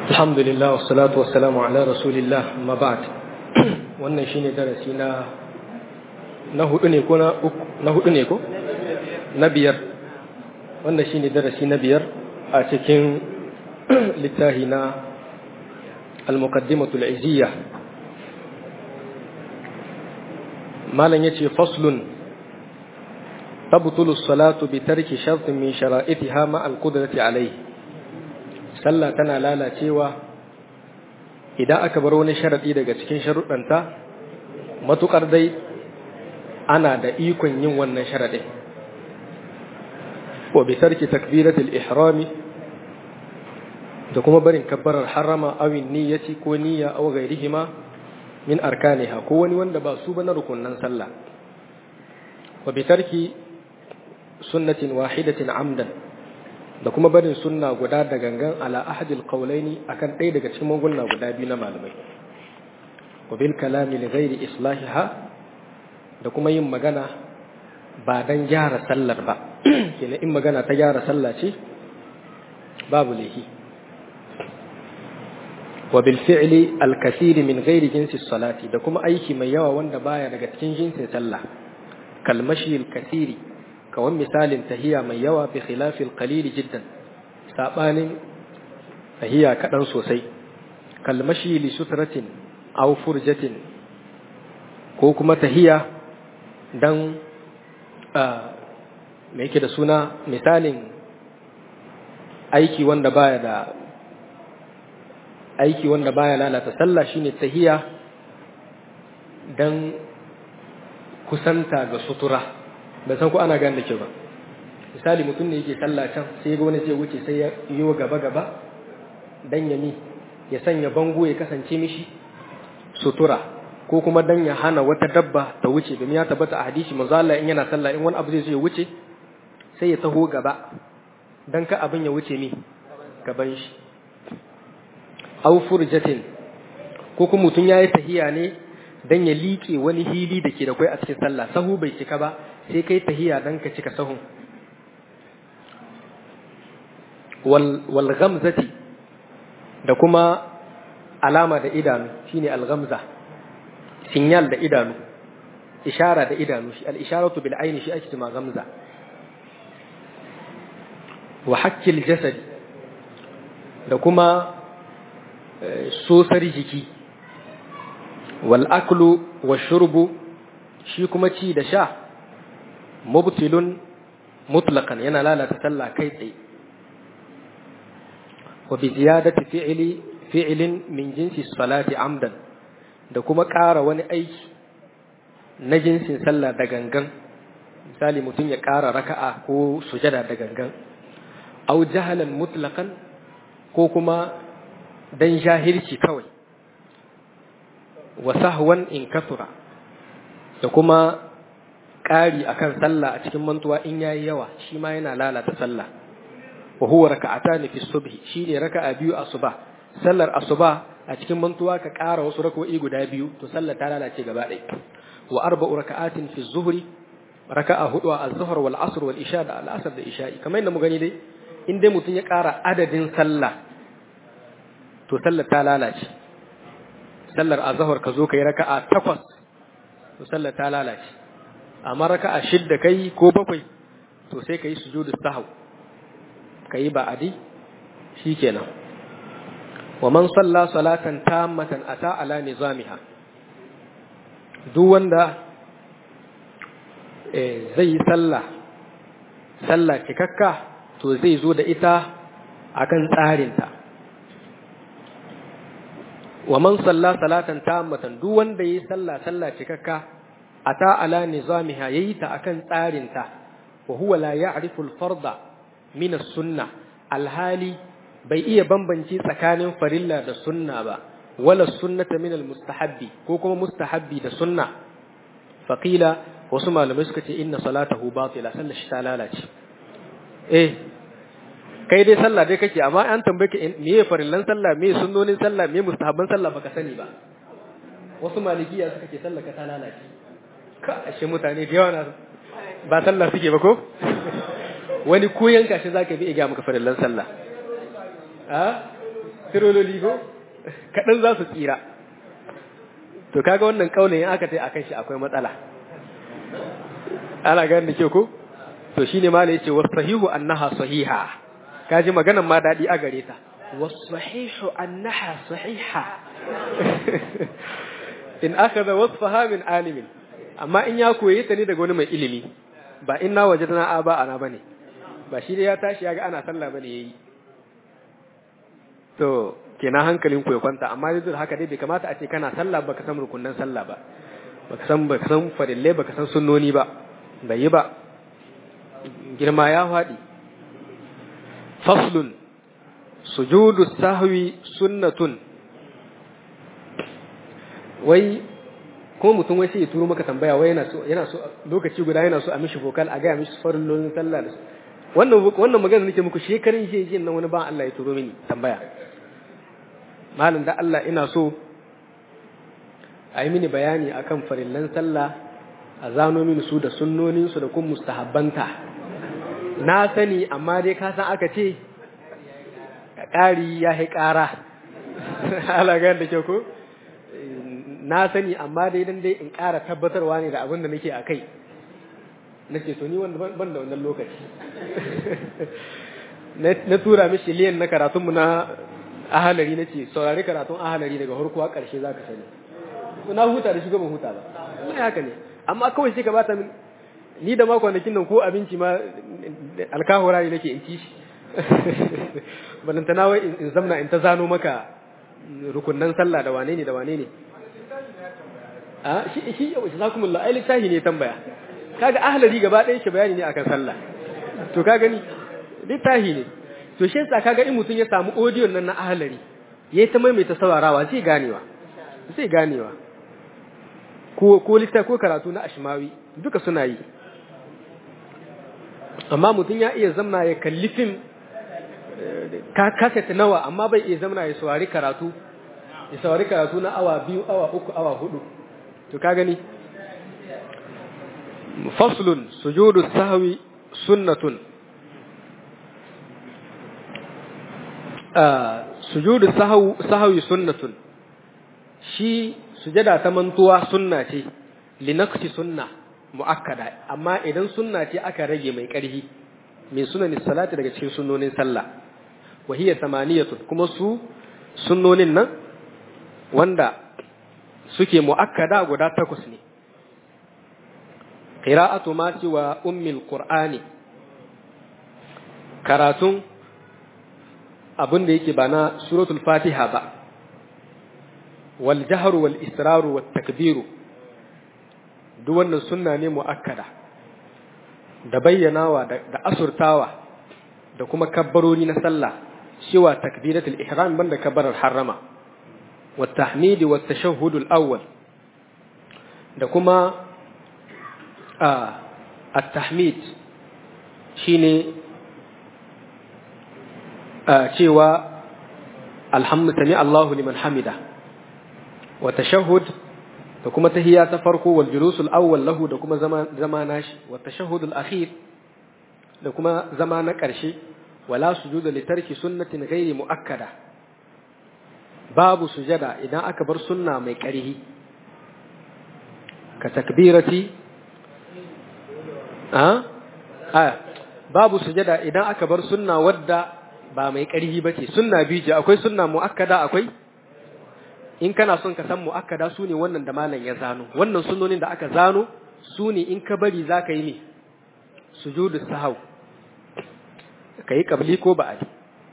الحمد لله والصلاة والسلام على رسول الله ما بعد wannan shine darasi na na hudu ne ko na uku na hudu ne ko na biyar wannan shine darasi na biyar a cikin littafi na al-muqaddimatu al-iziyya malan yace faslun tabtulu as-salatu bi tarki shartin min shara'itiha ma al-qudrati alayhi sallah tana lalacewa idan aka bar wani sharaɗi daga cikin sharuɗanta matuƙar dai ana da ikon yin wannan sharaɗin wa bi tarki takbiratul ihrami da kuma barin kabbarar harama awin niyyati ko niyya aw ghairihima min arkaniha ko wani wanda ba su ba na rukunnan sallah wa bi tarki sunnatin wahidatin amdan da kuma barin sunna guda da gangan ala ahadil qawlaini akan ɗaya daga cikin magulna guda biyu na malamai wa bil kalami li ghairi islahiha da kuma yin magana ba dan gyara sallar ba kenan in magana ta gyara sallah ce babu lahi wa bil fi'li al kathir min ghairi jinsi salati da kuma aiki mai yawa wanda baya daga cikin jinsin sallah kalmashi al kathiri kawan misalin tahiya mai yawa bi khilafil qalili jiddan sabanin tahiya kadan sosai kalmashi li sutratin aw furjatin ko kuma tahiya dan me yake da suna misalin aiki wanda baya da aiki wanda baya lalata sallah shine tahiya dan kusanta ga sutura bai san ko ana gane da ke ba misali mutum ne yake sallah can sai ga wani zai wuce sai ya yi wa gaba gaba dan ya mi ya sanya bango ya kasance mishi sutura ko kuma dan ya hana wata dabba ta wuce domin ya tabbata a hadisi manzo Allah in yana sallah in wani abu zai zo ya wuce sai ya taho gaba dan ka abin ya wuce mi gaban shi aw furjatin ko kuma mutum yayi tahiya ne dan ya liƙe wani hili da ke da kai a cikin sallah sahu bai cika ba sai kai tahiya dan ka cika sahun wal wal ghamzati da kuma alama da idanu shine al ghamza sinyal da idanu ishara da idanu shi al isharatu bil aini shi ake cewa ghamza wa hakkil jasad da kuma sosar jiki wal aklu wa shurbu shi kuma ci da sha mubtilun mutlaqan yana lalata sallah kai tsaye wa bi ziyadati fi'li fi'lin min jinsi salati amdan da kuma ƙara wani aiki na jinsin sallah da gangan misali mutum ya ƙara raka'a ko sujada da gangan aw jahalan mutlaqan ko kuma dan jahilci kawai wa sahwan in kasura da kuma ƙari akan sallah a cikin mantuwa in yayi yawa shi ma yana lalata sallah wa huwa raka'atani fi subhi shine raka'a biyu asuba sallar asuba a cikin mantuwa ka ƙara wasu rak'o'i guda biyu to sallar ta lalace gaba ɗaya wa arba'u raka'atin fi zuhri raka'a hudu a az-zuhr wal asr wal isha da al-asr da isha'i kamar yadda mu gani dai in dai mutum ya ƙara adadin sallah to sallar ta lalace sallar azhar ka zo kai raka'a takwas to sallar ta lalace amma raka'a shidda kai ko bakwai to sai kai sujudu sahw kai ba'adi shikenan wa man salla salatan tammatan ata ala nizamiha duk wanda eh zai yi sallah sallah cikakka to zai zo da ita akan tsarinta wa man salla salatan tammatan duk wanda yayi sallah sallah cikakka ata ala nizamiha yayi ta akan tsarinta wa huwa la ya'rifu al-farda min as-sunnah alhali bai iya bambance tsakanin farilla da sunna ba wala sunnata min al-mustahabbi ko kuma mustahabbi da sunna faqila wasu malamai suka ce inna salatahu batila sallar shi ta lalace eh kai dai sallah dai kake amma an tambaye ka me ya farillan sallah me sunnonin sallah me mustahabban sallah baka sani ba wasu malikiya suka ce sallah ka ta lalace ka ashe mutane da yawa na ba sallah suke ba ko wani koyan kashi zaka bi iga maka farillan sallah a tirololi ko kaɗan za su tsira to kaga wannan kaulin in aka tai akan shi akwai matsala ana ganin da ke ko to shine ma ne yace wasahihu annaha sahiha kaji maganan ma dadi a gare ta wasahihu annaha sahiha in akhadha wasfaha min alimin amma in ya koyi ta ne daga wani mai ilimi ba inna wajadna aba ana bane ba shi da ya tashi ya ga ana sallah bane yayi to kenan hankalin ku ya kwanta amma duk haka dai bai kamata a ce kana sallah baka san rukunan sallah ba baka san baka san farille baka san sunnoni ba bai yi ba girma ya faɗi faslun sujudu sahwi sunnatun wai ko mutum wai sai ya turo maka tambaya wai yana so yana so lokaci guda yana so a mishi vocal a gaya mishi farillolin sallah da wannan wannan magana nake muku shekarun shi yin nan wani ba Allah ya turo mini tambaya malam da Allah ina so a yi mini bayani akan farillan sallah a zano mini su da sunnonin su da kun mustahabbanta na sani amma dai ka san aka ce ƙari ya yi ƙara alagar da kyau ko na sani amma dai dan dai in ƙara tabbatarwa ne da abin da nake a kai nake to ni ban da wannan lokaci na tura mishi liyan na karatunmu na ahalari na ce saurari karatun ahalari daga harkuwa ƙarshe za ka sani na huta da shi ban huta ba mai haka ne amma kawai sai ka bata min ni da makwanakin nan ko abinci ma alkahura ne nake in ci shi balantana wai in zamna in ta zano maka rukunnan sallah da wane ne da wane ne a shi shi jazakumullah ai littafi ne tambaya kaga ahlari gaba ɗaya shi bayani ne akan sallah to ka gani littafi ne to shi yasa kaga in mutum ya samu audio nan na ahlari yayi ta maimaita saurarawa zai ganewa zai ganewa ko ko littafi ko karatu na ashmawi duka suna yi amma mutum ya iya zamna ya kalli fim ka kasata nawa amma bai iya zamna ya saurari karatu ya saurari karatu na awa biyu awa uku awa hudu to ka gani faslun sujudu sahwi sunnatun sujudu sahwi sunnatun shi sujada ta mantuwa sunna ce linaqsi sunna muakkada amma idan sunna ce aka rage mai ƙarfi min sunanin salati daga cikin sunnonin sallah wa hiya samaniyatun kuma su sunnonin nan wanda suke muakkada guda takwas ne qira'atu ma wa ummil qur'ani karatun abin da yake ba na suratul fatiha ba wal jahru wal israru wat takbiru duk wannan sunna ne muakkada da bayyanawa da asurtawa da kuma kabbaroni na sallah cewa takbiratul ihram banda kabbarar harrama wa tahmidi wa tashahhud al-awwal da kuma at-tahmid shine cewa alhamdu sami Allahu liman hamida wa tashahhud da kuma tahiyya ta farko wal julusul awwal lahu da kuma zama zama nashi wa tashahhud al akhir da kuma zama na ƙarshe wala sujuda li tarki sunnatin ghairi muakkada babu sujada idan aka bar sunna mai ƙarhi ka takbirati a a babu sujada idan aka bar sunna wadda ba mai ƙarhi bace sunna biyu ce akwai sunna muakkada akwai in kana son ka san mu'akkada su ne wannan da malam ya zano wannan sunnonin da aka zano su ne in ka bari za ka yi ne sujudu sahau ka yi kabli ko ba'adi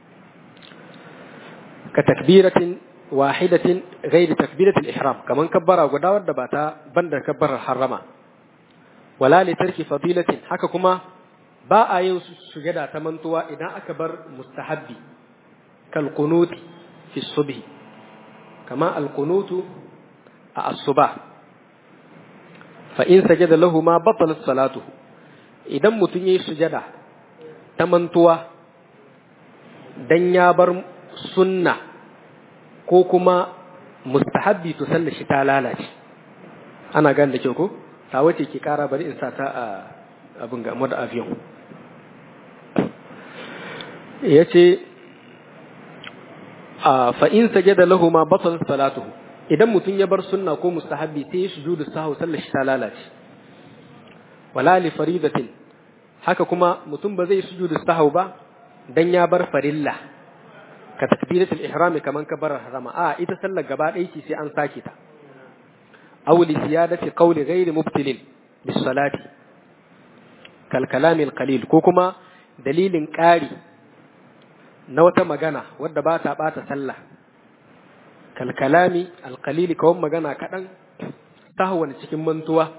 ka takbiratin wahidatin ghairi takbiratul ihram kaman kabbara guda wadda ba ta banda kabbarar harrama wala li tarki fadilatin haka kuma ba a yin sujada ta mantuwa idan aka bar mustahabbi kal qunuti fi subhi كما القنوت الصباح فإن سجد له ما بطلت صلاته idan mutum ya yi sujada ta mantuwa dan ya bar sunna ko kuma mustahabbi to sallar shi ta lalace ana gan da kyau ko ta wace ke kara bari in sa ta a abin ga da aviyon ya ce fa in sajada lahu ma batal salatuhu idan mutum ya bar sunna ko mustahabbi sai ya sujudu sahau sallar shi ta lalace wala li faridatin haka kuma mutum ba zai sujudu sahau ba dan ya bar farilla ka takbiratul ihram kaman ka bar harama a ita sallar gaba ɗaya ce sai an sake ta aw li ziyadati qawli ghairi mubtilin bis salati kal kalamil qalil ko kuma dalilin ƙari na wata magana wadda ba ta ɓata sallah kalkalami alkalili kawon magana kaɗan sahwan cikin mantuwa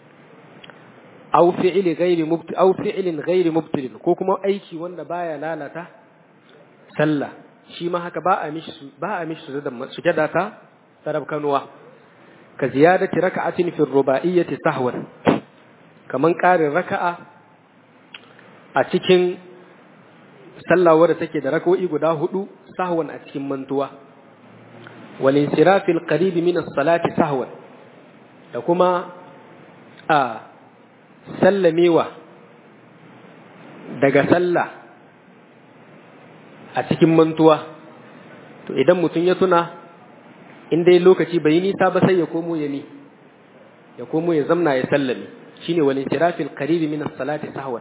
au fi'ilin gairi mubtilin ko kuma aiki wanda baya lalata sallah shi ma haka ba a mishi ba a mishi sujada ta sarab kanuwa ka ziyadati raka'atin fi ruba'iyyati sahwan kaman ƙarin raka'a a cikin sallah wadda take da rako'i guda hudu sahwan a cikin mantuwa wal insirafil qarib min as-salati sahwan da kuma a sallamewa daga sallah a cikin mantuwa to idan mutum ya tuna in dai lokaci bai yi nisa ba sai ya komo ya ni ya komo ya zamna ya sallame shine wal insirafil qarib min as-salati sahwan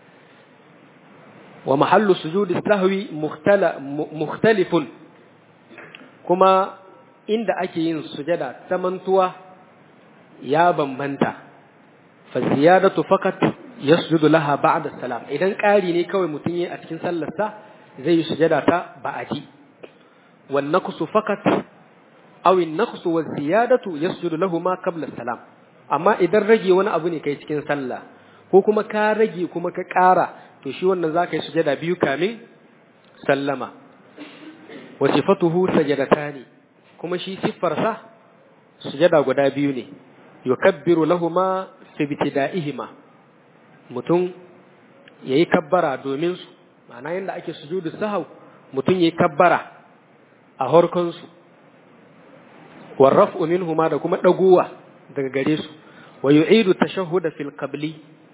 ومحل سجود السهو مختلف كما عند ake yin sujada ta mantuwa ya bambanta faziyadatu faqat yasjudu laha ba'da salam idan ƙari ne kawai mutum yi a cikin sallarsa zai yi sujada ta ba'adi wan naqsu faqat aw an naqsu wa ziyadatu yasjudu lahu ma qabla salam amma idan rage wani abu ne kai cikin sallah ko kuma ka rage kuma ka ƙara to shi wannan za ka yi sujada biyu kamin sallama wa sifatuhu sajadatani kuma shi siffarsa sujada guda biyu ne yukabbiru lahuma fi ibtida'ihima mutum yayi kabbara domin su ma'ana yanda ake sujudu sahau mutum yayi kabbara a horkon su warraf'u minhuma da kuma daguwa daga gare su wa yu'idu tashahhuda fil qabli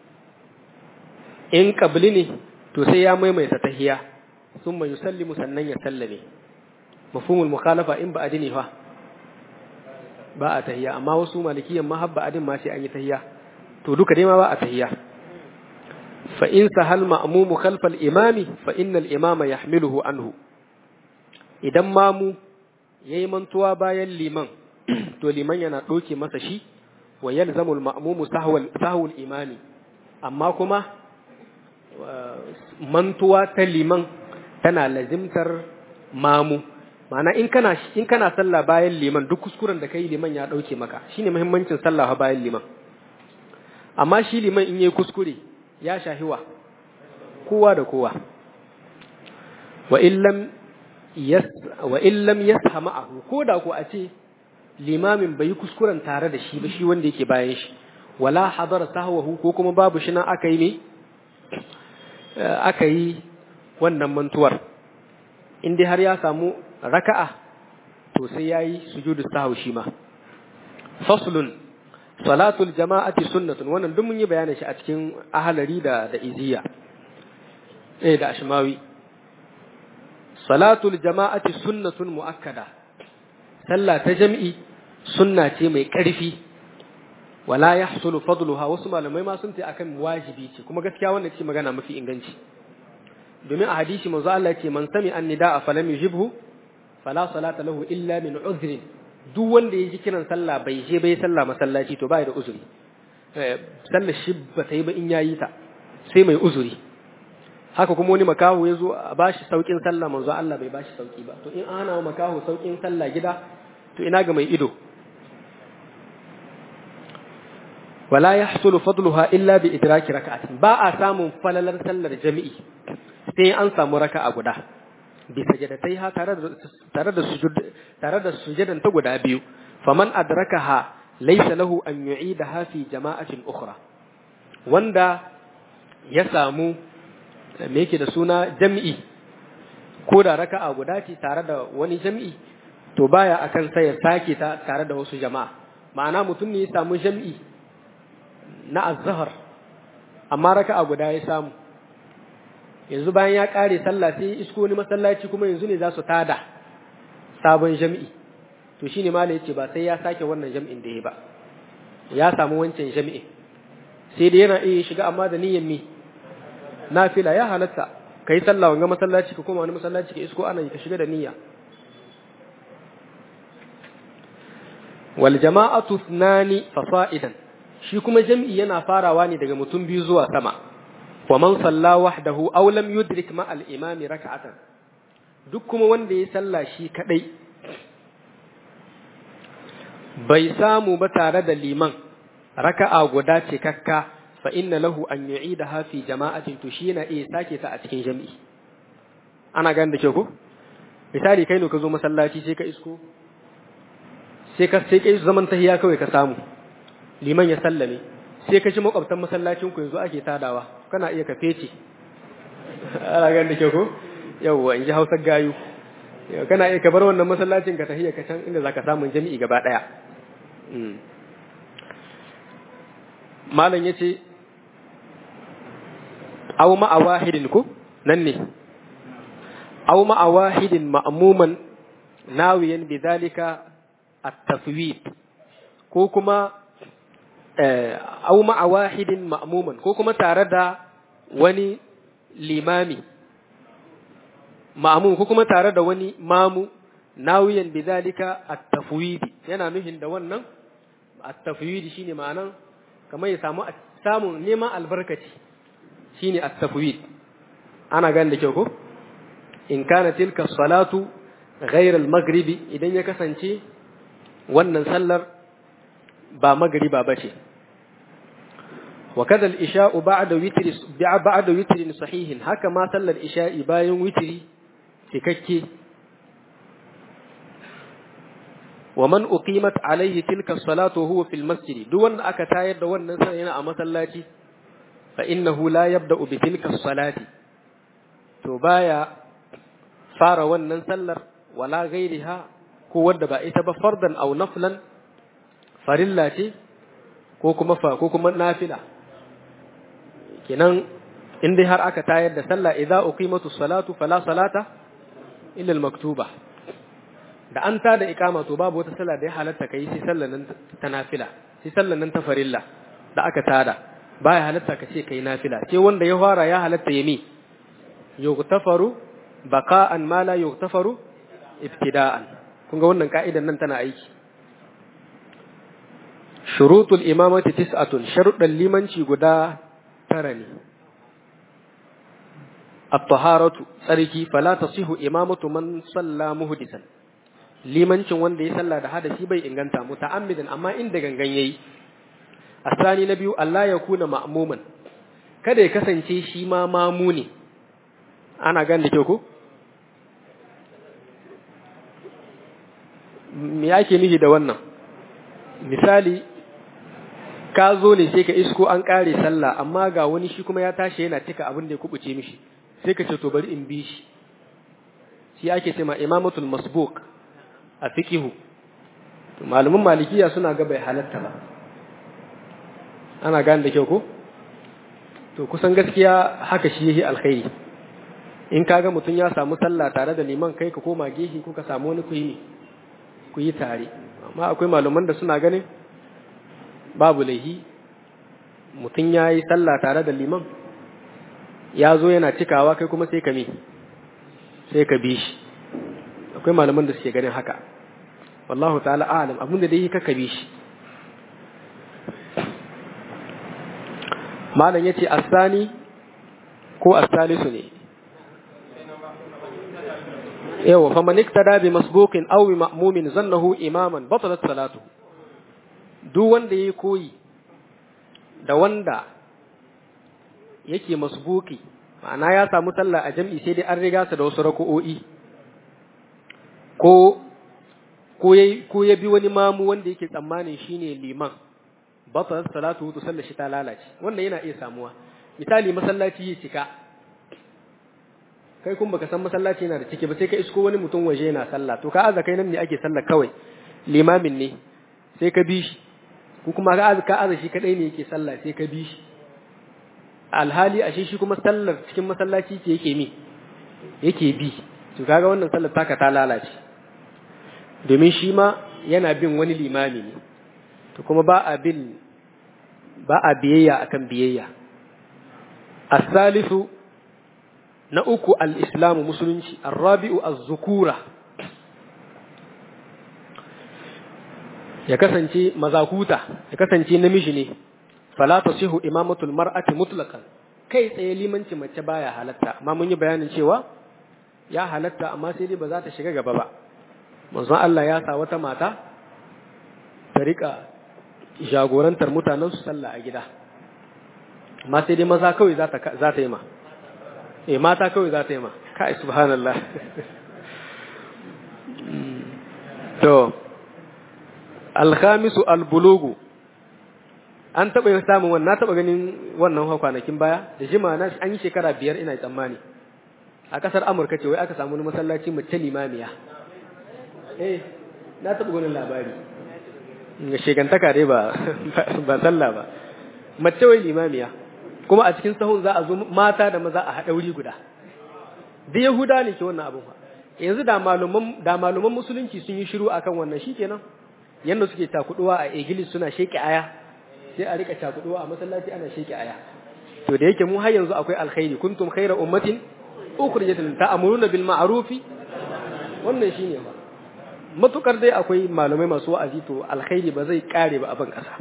in kabli ne to sai ya maimaita tahiya thumma yusallimu sannan ya sallame mafhumul mukhalafa in ba adini fa ba a tahiya amma wasu malikiyan ma habba adin ma sai an yi tahiya to duka dai ma ba a tahiya fa in sahal ma'mumu khalfal imami fa innal imama yahmiluhu anhu idan mamu yayi mantuwa bayan liman to liman yana doke masa shi wa yalzamul ma'mumu sahwal sahwul imami amma kuma mantuwa ta liman tana lazimtar mamu ma'ana in kana in kana sallah bayan liman duk kuskuren da kai liman ya dauke maka shine muhimmancin sallah bayan liman amma shi liman in yayi kuskure ya shahiwa kowa da kowa wa illam yas wa illam yasha ma'ahu ko da ko a ce limamin bai kuskuren tare da shi ba shi wanda yake bayan shi wala hadara sahwahu ko kuma babu shi nan aka yi ne aka yi wannan mantuwar in dai har ya samu raka'a to sai yayi sujudu sahwi shi ma faslun salatul jama'ati sunnatun wannan duk mun yi bayanin shi a cikin ahalari da da iziya eh da ashmawi salatul jama'ati sunnatun muakkada sallah ta jami'i sunna ce mai ƙarfi wala yahsulu fadluha wasu malamai ma sun ce akan wajibi ce kuma gaskiya wannan ce magana mafi inganci domin a hadisi manzo Allah ce man sami annida falam yujibhu fala salata lahu illa min uzrin duk wanda ya ji kiran sallah bai je bai sallah masallaci to bai da uzuri sallar shi ba ta yi ba in yayi ta sai mai uzuri haka kuma wani makaho ya zo a bashi saukin sallah manzo Allah bai bashi sauki ba to in ana wa makaho saukin sallah gida to ina ga mai ido wala yahsulu fadluha illa bi idraki raka'atin ba a samun falalar sallar jami'i sai an samu raka'a guda bi sajadatai tare da tare da sujud tare da sujudan ta guda biyu faman adrakaha laysa lahu an yu'idaha fi jama'atin ukhra wanda ya samu me yake da suna jami'i ko da raka'a guda ce tare da wani jami'i to baya akan sai ya sake ta tare da wasu jama'a ma'ana mutum ne ya samu jami'i na azhar amma raka'a guda ya samu yanzu bayan ya kare sallah sai isko ni masallaci kuma yanzu ne za su tada sabon jam'i to shine mala yace ba sai ya sake wannan jam'in da ya ba ya samu wancan jam'in sai da yana iya shiga amma da niyyar mi nafila ya halatta kai sallah wanga masallaci ka koma wani masallaci ka isko ana ka shiga da niyya wal jama'atu thnani fasa'idan shi kuma jam'i yana farawa ne daga mutum biyu zuwa sama wa man salla wahdahu aw lam yudrik ma al imami rak'atan duk kuma wanda ya salla shi kadai bai samu ba tare da liman raka'a guda ce kakka fa inna lahu an yu'idaha fi jama'atin to shi yana iya sake ta a cikin jami'i ana ganin da ke ko misali kai ne ka zo masallaci sai ka isko sai ka sai kai zaman tahiya kawai ka samu liman ya sallame sai ka ji makwabtan masallacin ku yanzu ake tadawa kana iya ka fece ana ganin da ke ko yawwa in ji hausar gayu kana iya ka bar wannan masallacin ka tahiya ka can inda zaka samu jami'i gaba daya malam yace aw ma'a wahidin ku nan ne aw ma'a wahidin ma'muman nawiyan bidhalika at-tafwid ko kuma aw ma'a wahidin ma'muman ko kuma tare da wani limami ma'mum ko kuma tare da wani mamu nawiyan bidhalika at-tafwid yana nuhin da wannan at-tafwid shine ma'anan kamar ya samu samun neman albarkaci shine at-tafwid ana gane da kyau ko in kana tilka salatu ghayr al-maghribi idan ya kasance wannan sallar ba magriba bace wa kadha al-isha'u ba'da witri ba'da witrin sahihin haka ma sallar isha'i bayan witri cikakke wa man uqimat alayhi tilka salatu huwa fil masjid duk wanda aka tayar da wannan sallar yana a masallaci fa innahu la yabda'u bi tilka salati to baya fara wannan sallar wala ghairiha ko wanda ba ita ba fardan aw naflan farilla ce ko kuma fa ko kuma nafila kenan in dai har aka tayar da sallah idza uqimatu salatu fala salata illa al maktuba da an ta da ikama to babu wata sallah da ya halatta kai sai sallar nan ta nafila sai sallar nan ta farilla da aka tada baya halatta ka ce kai nafila sai wanda ya fara ya halatta yami yughtafaru baqa'an ma la yughtafaru ibtida'an kun ga wannan ka'idan nan tana aiki shurutul imamati tis'atun sharuɗan limanci guda tara ne at-taharatu tsarki fala tasihu imamatu man salla muhdisan limancin wanda ya salla da hadasi bai inganta muta'ammidan amma inda gangan yayi asani na biyu Allah ya kuna ma'muman kada ya kasance shi ma mamu ne ana gan da kyau ko me yake nufi da wannan misali ka zo ne sai ka isko an kare sallah amma ga wani shi kuma ya tashi yana cika abin da ya kubuce mishi sai ka ce to bari in bi shi shi ake cewa imamatul masbuq a fiqihu malaman malikiya suna ga bai halatta ba ana gane da kyau ko to kusan gaskiya haka shi yake alkhairi in kaga mutum ya samu sallah tare da liman kai ka koma gehi ko ka samu wani kuyi ne ku yi tare amma akwai malaman da suna ganin babu laihi mutum ya yi sallah tare da liman ya zo yana cikawa kai kuma sai ka mi sai ka bi shi akwai malaman da suke ganin haka wallahu ta'ala alam abin da dai yi ka bi shi malam yace asani ko asalisu ne yawa fa man iktada bi masbuqin aw bi ma'mumin zannahu imaman batalat salatu duk wanda yayi koyi da wanda yake masbuki ma'ana ya samu sallah a jam'i sai dai an riga sa da wasu rako'o'i ko ko yayi ko ya bi wani mamu wanda yake tsammanin shine liman batalat salatu to sallar shi ta lalace wannan yana iya samuwa misali masallaci ya cika kai kun baka san masallaci yana da ciki ba sai ka isko wani mutum waje yana sallah to ka aza kai nan ne ake sallah kawai limamin ne sai ka bi shi ko kuma ka aza ka aza shi kadai ne yake sallah sai ka bi shi alhali ashe shi kuma sallar cikin masallaci ce yake mi yake bi to kaga wannan sallar taka ta lalace domin shi ma yana bin wani limami ne to kuma ba a bin ba a biyayya akan biyayya as-salisu na uku al-islamu musulunci ar-rabi'u az-zukura ya kasance mazakuta ya kasance namiji ne fala tasihu imamatul mar'ati mutlaqan kai tsaye limanci mace baya halatta amma mun yi bayanin cewa ya halatta amma sai dai ba za ta shiga gaba ba manzon Allah ya sa wata mata ta rika jagorantar mutanen su sallah a gida amma sai dai maza kawai za ta za ta yi ma eh mata kawai za ta yi ma kai subhanallah to alkhamisu albulugu an taɓa yin samun wannan na taɓa ganin wannan kwanakin baya da jima na an yi shekara biyar ina tsammani a ƙasar amurka ce wai aka samu wani masallaci mace limamiya eh na taɓa ganin labari ga shekantaka dai ba ba sallah ba mace wai limamiya kuma a cikin sahun za a zo mata da maza a haɗa wuri guda da yahuda ne ke wannan abin yanzu da maluman da maluman musulunci sun yi shiru akan wannan shikenan yanda suke takuduwa a igilis suna sheke aya sai a rika takuduwa a masallaci ana sheke aya to da yake mu har yanzu akwai alkhairi kuntum khayra ummatin ukhrijat lin ta'muruna bil ma'ruf wannan shine ba matukar dai akwai malamai masu wa'azi to alkhairi ba zai kare ba a ban kasa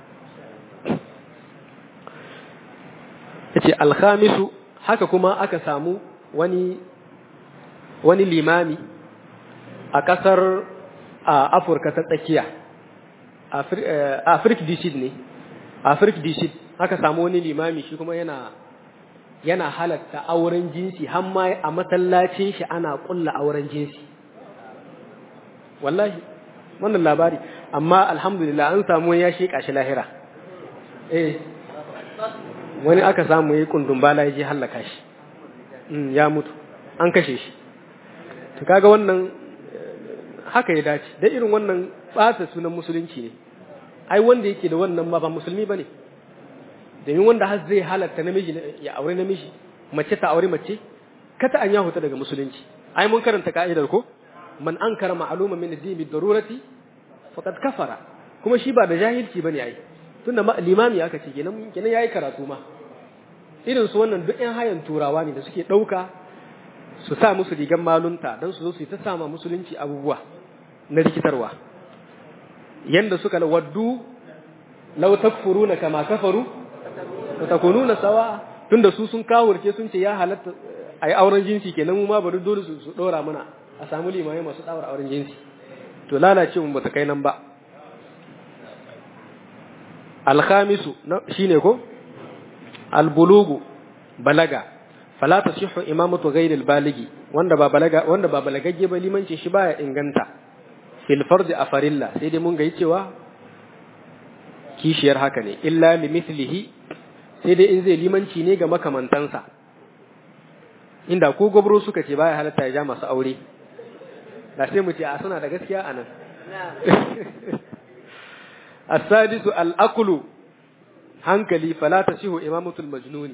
yace alkhamisu haka kuma aka samu wani wani limami a kasar a Afirka ta tsakiya Afirka Dishid ne Afirka Dishid aka samu wani limami shi kuma yana yana halatta auren jinsi har ma a masallacin shi ana kulla auren jinsi wallahi wannan labari amma alhamdulillah an samu ya sheka shi lahira eh wani aka samu yayi kundun bala ya je hallaka shi ya mutu an kashe shi to kaga wannan haka ya dace da irin wannan ɓata sunan musulunci ne ai wanda yake da wannan ma ba musulmi bane domin wanda har zai halatta namiji ya aure namiji mace ta aure mace kata an ya huta daga musulunci ai mun karanta ka'idar ko man ankara ma'luma min ad-din bi darurati faqad kafara kuma shi ba da jahilci bane ai tunda limami aka ce kenan kenan yayi karatu ma irin su wannan duk ƴan hayan turawa ne da suke ɗauka su sa musu rigan malunta don su zo su yi ta sama musulunci abubuwa na rikitarwa yanda suka waddu law takfuruna kama kafaru wa takununa sawa tunda su sun kawurce sun ce ya halatta ai auren jinsi kenan mu ma bari dole su su dora mana a samu limamai masu daura auren jinsi to lalace mu bata kai nan ba alkhamisu shine ko albulugu balaga fala tasihhu imamatu ghayril baligi wanda ba balaga wanda ba balagagge ba limancin shi baya inganta fil fardi a farilla sai dai mun ga cewa kishiyar haka ne illa li mithlihi sai dai in zai limanci ne ga makamantansa inda ko gobro suka ce baya halatta ya ja masu aure da sai mu ce a suna da gaskiya a nan as-sadisu al-aqlu hankali fala tasihu imamatul majnuni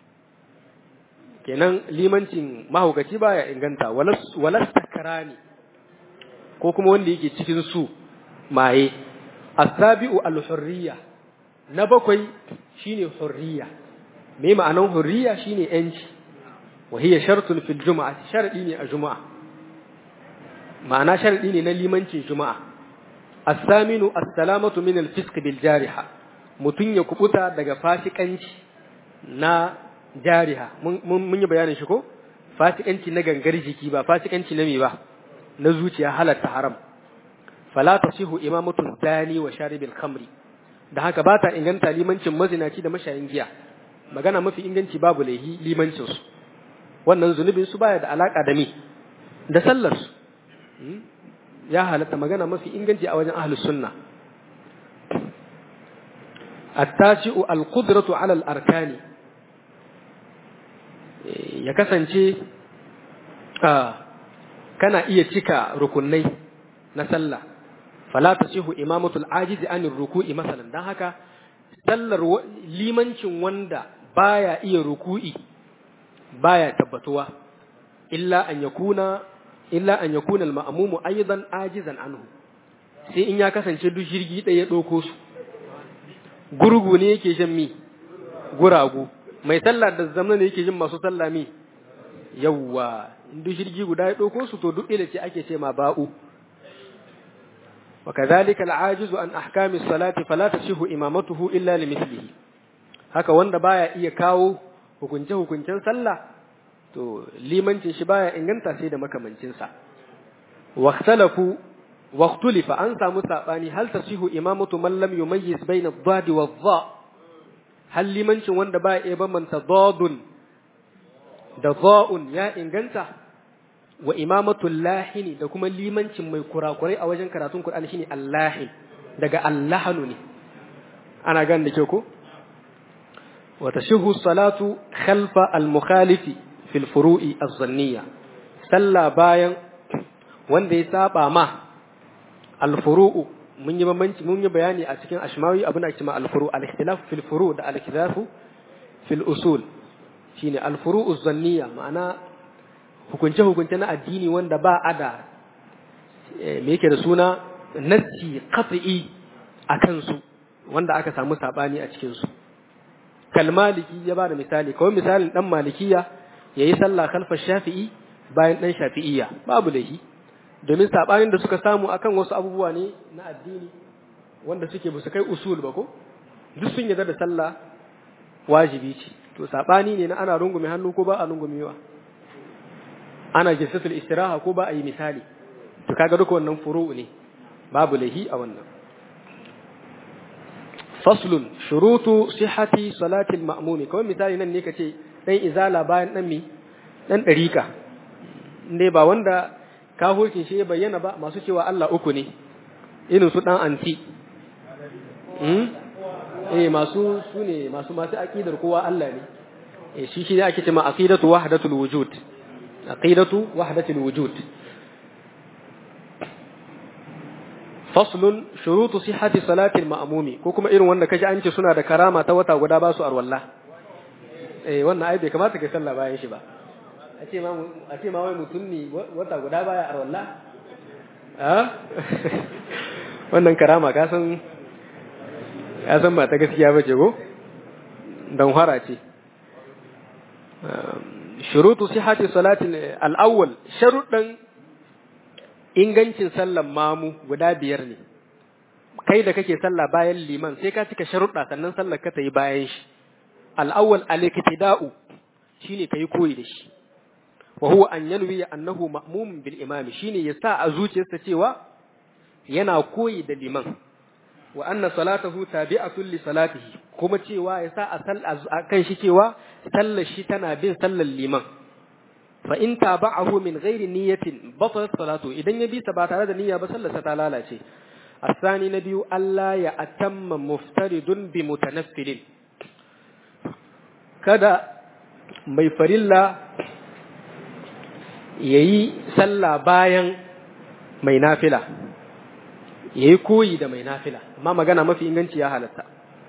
kenan limancin mahaukaci baya inganta walas takarani ko kuma wanda yake cikin su maye asabi'u al-hurriya na bakwai shine hurriya me ma'anan hurriya shine yanci wa hiya shartun fil jumu'ah sharadi ne a juma'a ma'ana sharadi ne na limancin juma'a as-saminu as-salamatu min al-fisq bil jariha mutun ya kubuta daga fasikanci na jariha mun yi bayanin shi ko fasikanci na gangar jiki ba fasikanci na me ba na zuciya halatta haram fala tasihu imamatu dani wa sharibil khamri da haka ba ta inganta limancin mazinaci da mashayin giya magana mafi inganci babu laihi limancin su wannan zunubin su baya da alaka da me da sallar su ya halatta magana mafi inganci a wajen ahlus sunna التاسع القدرة على الأركان ya kasance kana iya cika rukunai na sallah fala tasihu imamatul ajizi anir ruku'i masalan dan haka sallar limancin wanda baya iya ruku'i baya tabbatuwa illa an yakuna illa an yakuna al ma'mumu aidan ajizan anhu sai in ya kasance duk jirgi ɗaya ya ɗauko su gurgu ne yake jin mi guragu mai sallah da zamna ne yake jin masu sallah mi yawwa duk jirgi guda ya ɗauko su to duk ila ce ake ce ma ba'u وكذلك العاجز عن أحكام الصلاة فلا تصح إمامته إلا لمثله haka wanda baya iya kawo hukunce hukuncen sallah to limancin shi baya inganta sai da makamancin sa waqtalafu waqtulifa an samu sabani hal tasihu imamatu man lam yumayyiz bayna ad-dad wa dha hal limancin wanda baya iya bambanta dadun da dha'un ya inganta wa imamatu lahini da kuma limancin mai kurakurai a wajen karatun Qur'ani shine allahin daga allahanu ne ana gan da ke ko wa tashihu salatu khalfa al-mukhalifi fil furu'i az-zanniyya sallah bayan wanda ya saba ma al-furu'u mun yi bambanci mun yi bayani a cikin ashmawi abin da ake ma al-furu' al-ikhtilaf fil furu' da al-ikhtilaf fil usul shine al-furu'u az-zanniyya ma'ana hukunce-hukunce na addini wanda ba a da me yake da suna nassi qat'i a kansu wanda aka samu sabani a cikin su kalmaliki ya ba da misali kawai misalin dan malikiya yayi sallah khalfa shafi'i bayan dan shafi'iyya babu laifi domin sabanin da suka samu akan wasu abubuwa ne na addini wanda suke ba su kai usul ba ko duk sun yarda da sallah wajibi ce to sabani ne na ana rungume hannu ko ba a rungumewa ana jinsatul istiraha ko ba a yi misali to kaga duka wannan furu'u ne babu lahi a wannan faslun shurutu sihhati salati al-ma'mumi kawai misali nan ne kace dan izala bayan dan mi dan dariqa inde ba wanda kafircin shi ya bayyana ba masu cewa Allah uku ne irin su dan anti hmm eh masu sune masu masu aqidar kowa Allah ne eh shi shi ne ake cewa aqidatu wahdatul wujud aqidatu wahdatul wujud faslun shurutu sihhati salatil ma'mumi ko kuma irin wanda kaji an ce suna da karama ta wata guda ba su arwalla eh wannan ai bai kamata ka sallah bayan shi ba a ce ma a ce ma wai mutum ne wata guda baya arwalla a wannan karama ka san ka san ba ta gaskiya ba ce ko dan fara ce shurutu sihhati salatil al-awwal sharuɗan ingancin sallan mamu guda biyar ne kai da kake sallah bayan liman sai ka cika sharuɗa sannan sallar ka ta yi bayan shi al'awwal al-iktida'u shine kai koyi da shi wa huwa an yanwi annahu ma'mum bil imam shine ya sa a zuciyarsa cewa yana koyi da liman wa anna salatahu tabi'atun li salatihi kuma cewa ya sa a kan shi cewa sallar shi tana bin sallar liman fa in tabahu min ghairi niyyatin batalat salatu idan ya bi sa ba tare da niyya ba sallarsa ta lalace asani na biyu Allah ya atamma muftaridun bi mutanaffilin kada mai farilla yayi sallah bayan mai nafila yayi koyi da mai nafila amma magana mafi inganci ya halatta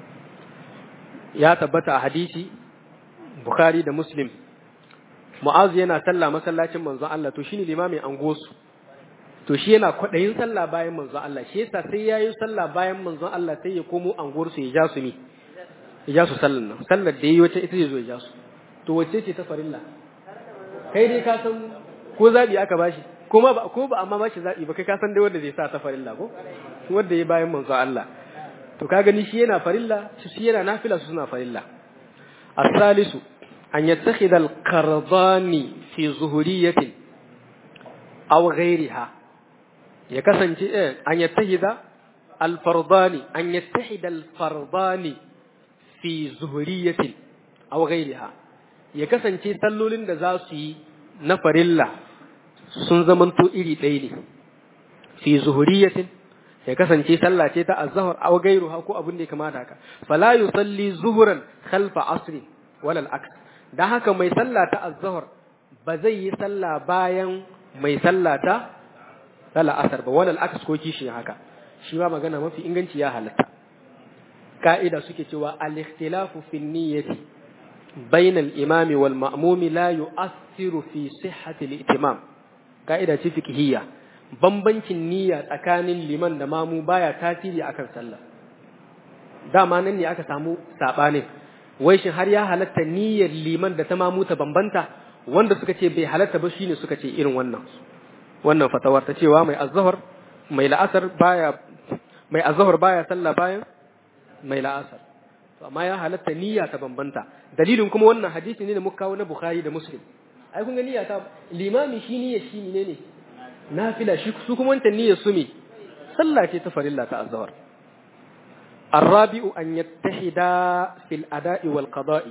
ya tabbata a hadisi Bukhari da Muslim Mu'azu yana sallah masallacin manzon Allah to shine limamin angosu to shi yana kwadayin sallah bayan manzon Allah shi yasa sai yayi sallah bayan manzon Allah sai ya komo anguwar su ya ja su ni ya ja su sallan nan sallar da yayi wata ita zai zo ya ja su to wacce ce ta farilla kai dai ka san ko zabi aka bashi ko ma ba ko ba amma bashi zabi ba kai ka san dai wanda zai sa ta farilla ko wanda yayi bayan manzon Allah to ka gani shi yana farilla shi yana nafila su suna farilla الثالث أن يتخذ القرضان في ظهورية أو غيرها يكسن أن يتخذ الفرضان أن يتحد الفرضان في ظهورية أو غيرها يكسن تلولين دزاسي نفر الله sun zamanto iri ɗaya ne fi zuhuriyatin ya kasance sallah ce ta azhar aw gairuha ko abin da ya kamata haka fala yusalli zuhuran khalfa asri wala al-aks dan haka mai sallah ta azhar ba zai yi sallah bayan mai sallah ta sala asar ba wala al-aks ko kishi haka shi ma magana mafi inganci ya halatta ka'ida suke cewa al-ikhtilafu fi niyyati bayna al-imam wal ma'mum la yu'athiru fi sihhati al-itimam ka'ida ce fiqhiyya bambancin niyya tsakanin liman da mamu baya tasiri akan sallah dama nan ne aka samu sabanin wai shin har ya halatta niyyar liman da ta mamu ta bambanta wanda suka ce bai halatta ba shine suka ce irin wannan wannan fatawar ta cewa mai azhar mai la'asar baya mai azhar baya sallah bayan mai la'asar to amma ya halatta niyya ta bambanta dalilin kuma wannan hadisi ne da muka kawo na Bukhari da Muslim ai kun ga niyya ta limami shi niyya shi ne ne nafila shi su kuma wancan niyyar su me sallah ce ta farilla ta azhar الرابع أن يتحدا في الأداء والقضاء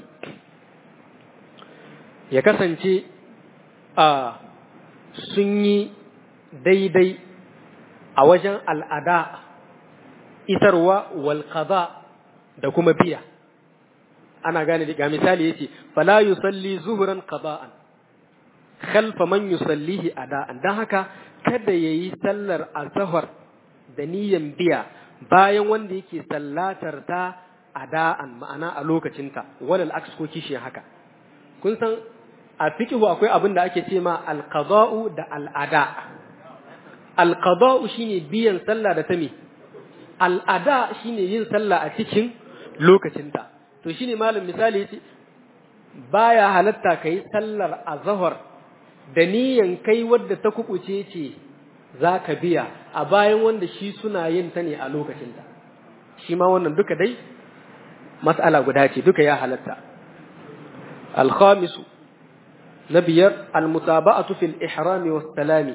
ya kasance a sun yi daidai a wajen al'ada isarwa walƙada da kuma biya ana gane ga misali yace fala yusalli zuhuran qada'an khalfa man yusallihi ada'an dan haka kada yayi sallar azhar da niyyan biya bayan wanda yake sallatar ta ada'an ma'ana a lokacinta walal aks ko kishi haka kun san a fiqhu akwai abin da ake ce ma alqada'u da al'ada alqada'u shine biyan sallah da ta me al'ada shine yin sallah a cikin lokacinta to shine malam misali yace baya halatta kai sallar azhar da niyan kai wadda ta kubuce ce zaka biya a bayan wanda shi suna yin ta ne a lokacinta shi ma wannan duka dai mas'ala guda ce duka ya halatta al-khamisu na biyar al-mutaba'atu fil ihrami was salami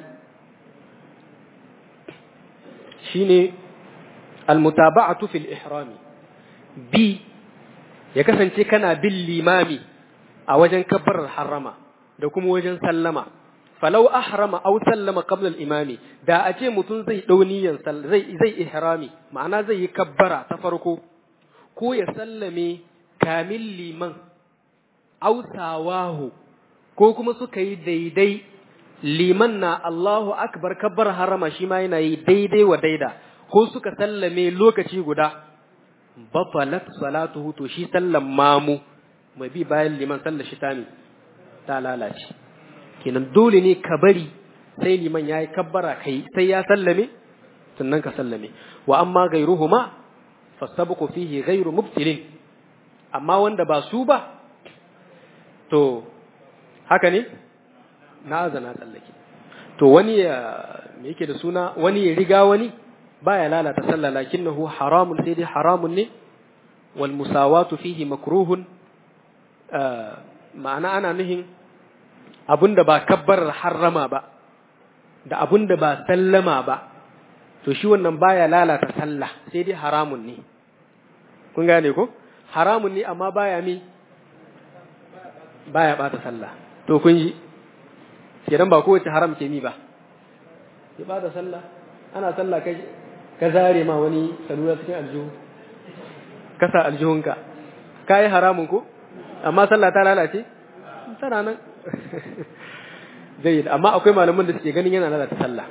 shine al-mutaba'atu fil ihrami bi ya kasance kana bin limami a wajen kabbarar harama da kuma wajen sallama falau ahrama aw sallama qabla al-imami da a ce mutum zai dau niyan zai zai ihrami ma'ana zai yi kabbara ta farko ko ya sallame kamil liman aw sawahu ko kuma suka yi daidai liman na Allahu akbar kabbar harama shi ma yana yi daidai wa daida ko suka sallame lokaci guda batalat salatuhu to shi sallan mamu mai bi bayan liman sallar shi tami ta lalace kenan dole ne ka bari sai liman ya yi kabbara kai sai ya sallame sannan ka sallame wa amma gairuhuma fasabqu fihi gairu mubtilin amma wanda ba su ba to haka ne na azana tsallake to wani ya me yake da suna wani ya riga wani baya lalata sallah lakinnahu haramun sai dai haramun ne wal musawatu fihi makruhun ma'ana ana nuhin abunda ba kabbar harrama ba da abunda ba sallama ba to shi wannan baya lalata sallah sai dai haramun ne kun gane ko haramun ne amma baya mi baya bata sallah to kun ji kenan ba kowace haram ke mi ba ya bata sallah ana sallah kai ka zare ma wani salula cikin aljihu kasa aljihunka ka yi haramun ko amma sallah ta lalace tana nan zai amma akwai malaman da suke ganin yana lalata sallah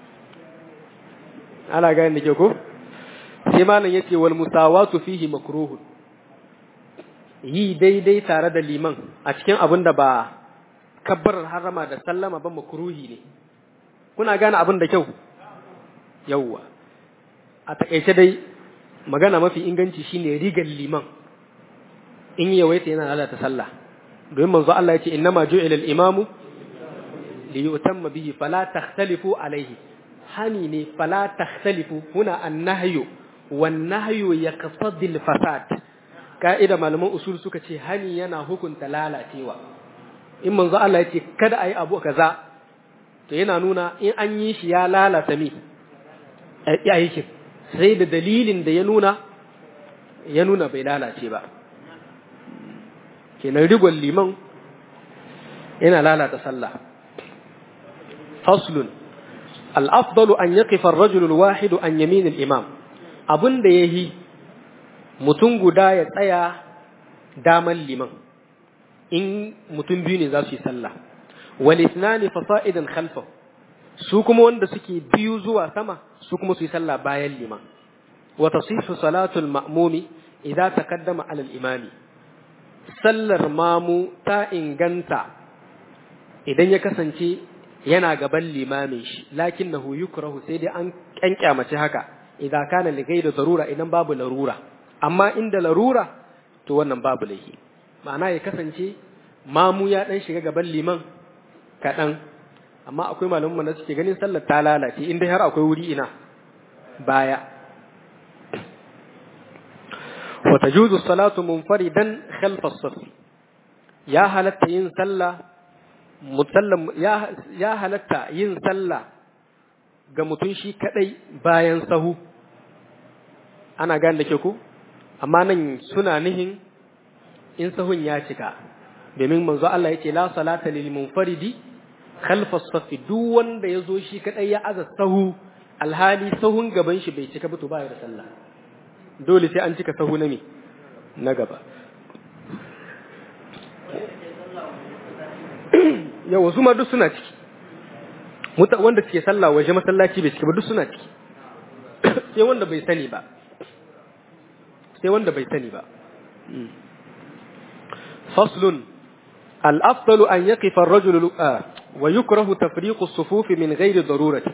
ana ganin da ke ko sai malam yace wal musawatu fihi makruhun yi daidai tare da liman a cikin abin da ba kabbarar harama da sallama ba makruhi ne kuna gane abin da kyau yawwa a takaice dai magana mafi inganci shine rigar liman in yawaita yana lalata sallah domin manzo Allah ya ce innama ju'ila al-imamu li yutamma bihi fala takhtalifu alayhi hani ne fala takhtalifu huna an-nahyu wan nahyu yaqtadi al-fasad ka'ida malaman usul suka ce hani yana hukunta lalacewa in manzo Allah ya ce kada ayi abu kaza to yana nuna in an yi shi ya lalata mi aikin sai da dalilin da ya nuna ya nuna bai lalace ba kenan rigon liman yana lalata sallah faslun al-afdalu an yaqifa ar-rajulu al-wahidu an yamin al-imam abin da yahi mutum guda ya tsaya daman liman in mutum biyu ne za su yi sallah wal ithnani fasa'idan khalfahu su kuma wanda suke biyu zuwa sama su kuma su yi sallah bayan liman wa tasihu salatul ma'mumi idza taqaddama ala al-imami sallar mamu ta inganta idan ya kasance yana gaban limamin shi lakinnahu yukrahu sai dai an kyankyamace haka idan kana li da darura idan babu larura amma inda larura to wannan babu laifi ma'ana ya kasance mamu ya dan shiga gaban liman kaɗan amma akwai malaman da suke ganin sallar ta lalace inda har akwai wuri ina baya wa tajuzu salatu munfaridan khalfa as-saff ya halatta yin sallah musallam ya ya halatta yin sallah ga mutum shi kadai bayan sahu ana gane da ke ku amma nan suna nihin in sahun ya cika domin manzo Allah ya ce la salata lil munfaridi khalfa safi duk wanda ya zo shi kadai ya aza sahu alhali sahun gaban shi bai cika ba to baya da sallah dole sai an cika sahu na me na gaba yau wasu ma duk suna ciki muta wanda suke sallah waje masallaci bai cika ba duk suna ciki sai wanda bai sani ba sai wanda bai sani ba faslun al-afdalu an yaqifa ar-rajulu wa yukrahu tafriqu as-sufuf min ghairi darurati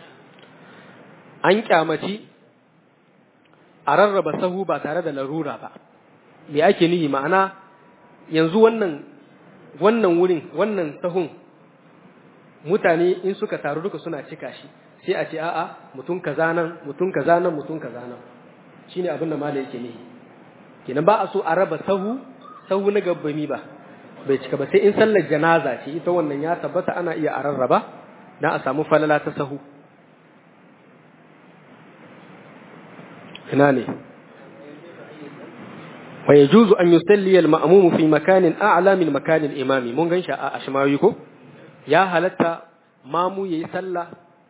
an kyamaci a rarraba sahu ba tare da larura ba me ake nihi ma'ana yanzu wannan wannan wurin wannan sahun mutane in suka taru duka suna cika shi sai a ce a'a mutum kaza nan mutum kaza nan mutum kaza nan shine abin da malai yake nihi kenan ba a so a raba sahu sahu na gabbami ba bai cika ba sai in sallar janaza ce ita wannan ya tabbata ana iya a rarraba dan a samu falala ta sahu ina ne wa yajuzu an yusalli al-ma'mum fi makanin a'la min makan al-imami mun gan shi a ashmawi ko ya halatta mamu yayi sallah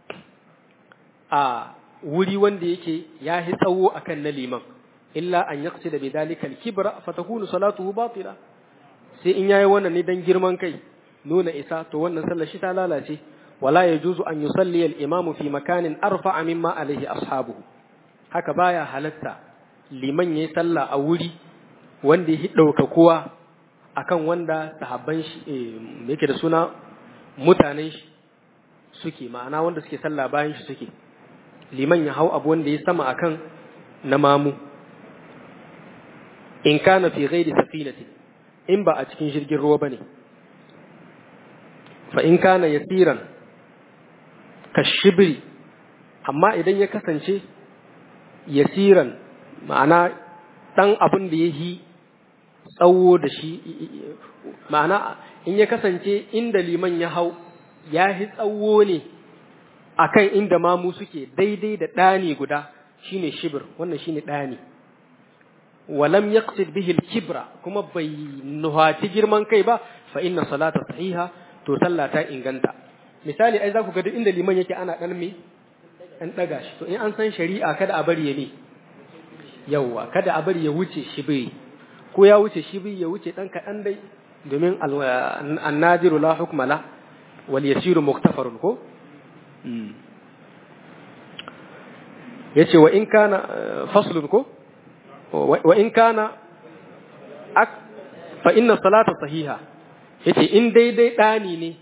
a wuri wanda yake ya hi tsawo akan na liman illa an yaqsida bi dalika al-kibra fatakunu salatuhu batila sai in yayi wannan ne dan girman kai nuna isa to wannan sallar shi ta lalace wala yajuzu an yusalli al-imamu fi makanin arfa'a mimma alayhi ashabuhu haka baya halatta liman yayi sallah a wuri wanda ya ɗauka kowa akan wanda sahabban shi yake da suna mutanen shi suke ma'ana wanda suke sallah bayan shi suke liman ya hau abu wanda ya sama akan na mamu in kana fi ghairi safinati in ba a cikin jirgin ruwa bane fa in kana yasiran kashibri amma idan ya kasance yasiran ma'ana dan abin da ya yi tsawo da shi ma'ana in ya kasance inda liman ya hau ya yi tsawo ne akan inda mamu suke daidai da ɗani guda shine shibir wannan shine ɗani walam yaqsid bihi al-kibra kuma bai nuhati girman kai ba fa inna salata sahiha to sallah ta inganta misali ai za ku ga duk inda liman yake ana dan me dan daga shi to in an san shari'a kada a bari ya ne yawwa kada a bari ya wuce shibiri ko ya wuce shibiri ya wuce dan kaɗan dai domin annadiru la hukma la wal yasiru muktafarun ko yace wa in kana faslun ko wa in kana fa inna salata sahiha yace in daidai dani ne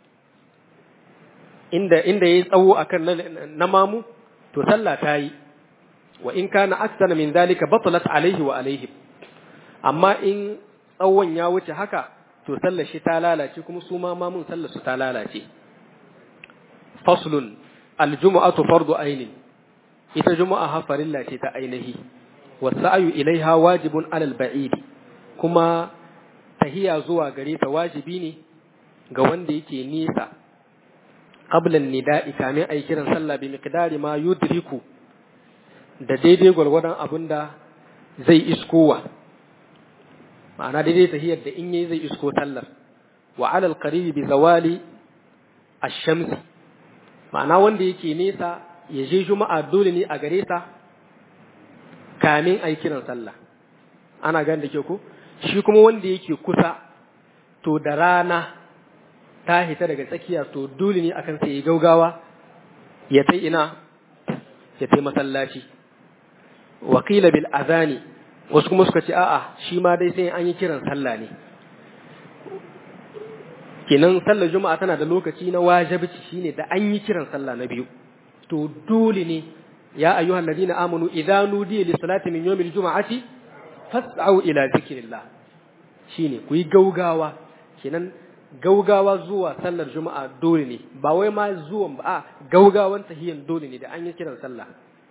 inda inda yayi tsawo akan na mamu to sallah ta yi wa in kana aksana min zalika batalat alaihi wa alaihim amma in tsawon ya wuce haka to sallar shi ta lalace kuma su ma mamun sallar su ta lalace faslun aljumu'atu fardu ainin ita juma'a ha farilla ce ta ainihi wasa'yu ilaiha wajibun alal ba'idi kuma tahiya zuwa gare ta wajibi ne ga wanda yake nisa qabla nida'i kamin ayi kiran sallah bi miqdari ma yudriku da daidai gwargwadon abin da zai iskowa ma'ana daidai tahiyar da in yi zai isko sallar wa alal qaribi bi zawali ash-shamsi ma'ana wanda yake nesa ya je juma'a dole ne a gare sa kamin ayi kiran sallah ana gan da ke ko shi kuma wanda yake kusa to da rana ta hita daga tsakiya to dole ne akan sai ya gaugawa ya tai ina ya tai masallaci wakila bil azani wasu kuma suka ce a'a shi ma dai sai an yi kiran sallah ne kenan sallar juma'a tana da lokaci na wajibi shine da an yi kiran sallah na biyu to dole ne ya ayyuhal ladina amanu idza nudiya lis salati min yawmil juma'ati fas'au ila zikrillah shine ku yi gaugawa kenan gaugawa zuwa sallar juma'a dole ne ba wai ma zuwan ba a gaugawan tahiyan dole ne da an yi kiran sallah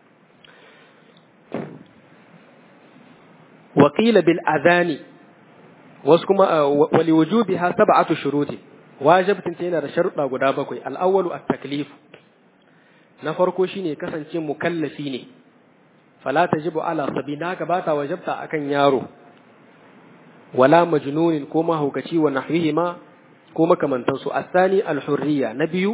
wa qila bil adhani wasu kuma wali wujubiha sab'atu shuruti wajibtin ta yana da sharuɗa guda bakwai al-awwalu at-taklif na farko shine kasance mukallafi ne fala tajibu ala sabina ka bata wajibta akan yaro wala majnunin ko mahaukaci wa nahwihima ko makamantansu asani al-hurriya na biyu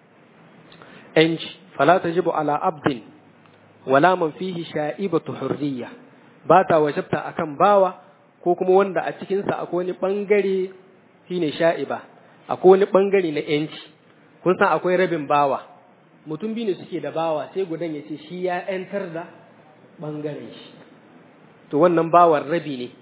yanci fala tajibu ala abdin wala man fihi sha'ibatu hurriya bata wajibta akan bawa ko kuma wanda a cikinsa akwai wani ɓangare shi ne sha'iba, akwai wani ɓangare na ‘yanci, kun san akwai rabin bawa, mutum biyu ne suke da bawa sai gudan ya ce shi ya ‘yantar da ɓangaren shi, to wannan bawan rabi ne,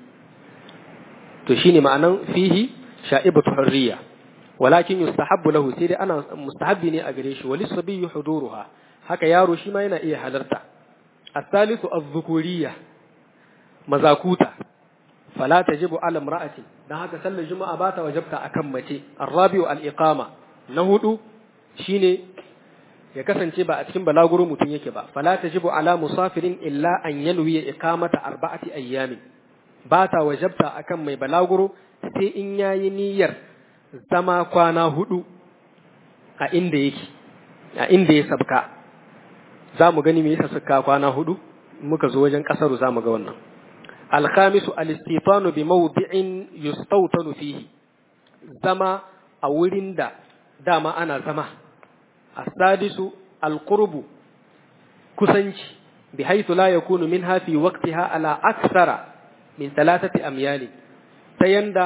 to shi ne ma'anan fihi sha'ibatu hurriya, walakin yustahabbu lahu sai dai ana mustahabbi ne a gare shi, wali sabiyyu huduruha, haka yaro shi ma yana iya halarta. الثالث الذكورية mazakuta fala tajibu ala imra'ati dan haka sallar juma'a ba ta wajabta akan mace arrabi'u al-iqama na hudu shine ya kasance ba a cikin balaguro mutum yake ba fala tajibu ala musafirin illa an yanwi iqamata arba'ati ayyamin ba ta wajabta akan mai balaguro sai in yayi niyyar zama kwana hudu a inda yake a inda ya sabka za mu gani me yasa suka kwana hudu muka zo wajen kasaru za mu ga wannan الخامس الاستيطان بموضع يستوطن فيه زما أولين دا داما أنا زما السادس القرب كسنج بحيث لا يكون منها في وقتها على أكثر من ثلاثة أميال تيندا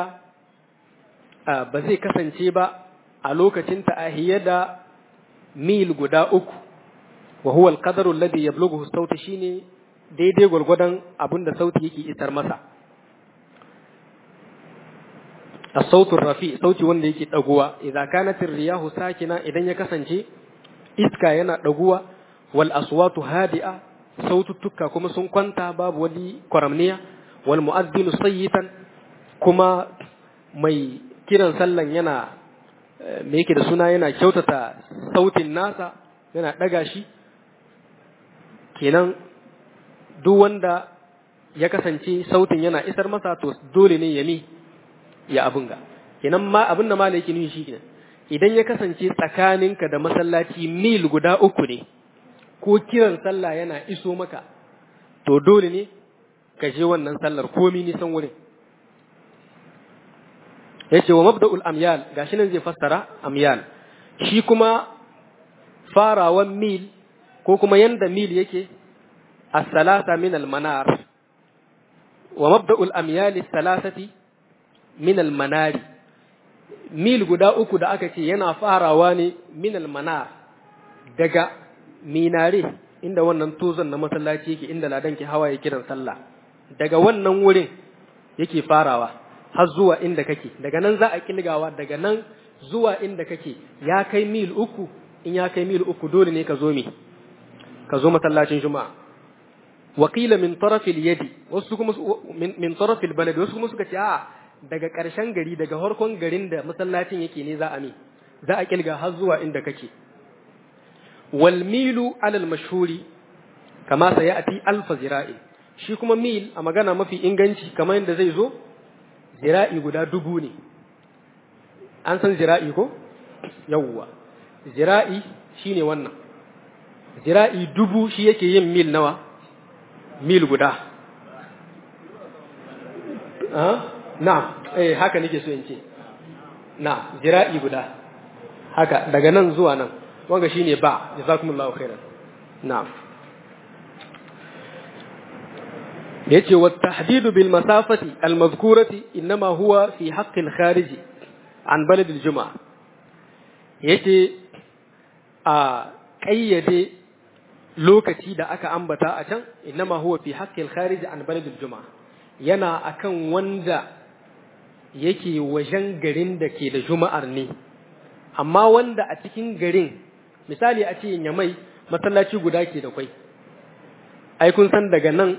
بزي كسنجي با ألوك تنت أهيدا ميل قدا أكو وهو القدر الذي يبلغه الصوت شيني daidai gwargwadon abin da sauti yake isar masa a sautin rafi sauti wanda yake ɗaguwa idan kanatin riyahu sakina idan ya kasance iska yana ɗaguwa wal aswatu hadi'a saututtuka kuma sun kwanta babu wani kwaramniya wal mu'azzinu sayyitan kuma mai kiran sallan yana me yake da suna yana kyautata sautin nasa yana ɗaga shi kenan duk wanda ya kasance sautin yana isar masa to dole ne ya mi ya abin ga kenan ma abin da mala yake nufi shi kenan idan ya kasance tsakaninka da masallaci mil guda uku ne ko kiran sallah yana iso maka to dole ne ka je wannan sallar komi nisan wurin ya ce wa mabda'ul amyal gashi nan zai fassara amyal shi kuma farawan mil ko kuma yanda mil yake الثلاثة من المنار ومبدأ الأميال الثلاثة من المنار mil guda uku da aka ce yana farawa ne minal manar daga minare inda wannan tozon na masallaci yake inda ladan ke hawa ya kiran sallah daga wannan wurin yake farawa har zuwa inda kake daga nan za a kilgawa daga nan zuwa inda kake ya kai mil uku in ya kai mil uku dole ne ka zo me ka zo masallacin juma'a wakila min tarafil yadi wasu kuma min tarafil balad wasu kuma suka ce a daga ƙarshen gari daga harkon garin da masallacin yake ne za a mi za a kilga har zuwa inda kake wal milu alal mashhuri kama sayati alfa zira'i shi kuma mil a magana mafi inganci kamar yadda zai zo zira'i guda dubu ne an san zira'i ko yawwa zira'i shine wannan zira'i dubu shi yake yin mil nawa mil guda na eh haka nake so in ce na zira'i guda haka daga nan zuwa nan wanga shine ba jazakumullahu khairan na'am yace wa tahdidu bil masafati al madhkurati inma huwa fi haqqi al kharij an balad al juma'a yace a kayyade lokaci da aka ambata a can inma huwa fi haqqi al kharij an balad al juma'a yana akan wanda yake wajen garin da ke da juma'ar ne amma wanda a cikin garin misali a ce yamai masallaci guda ke da kwai ai kun san daga nan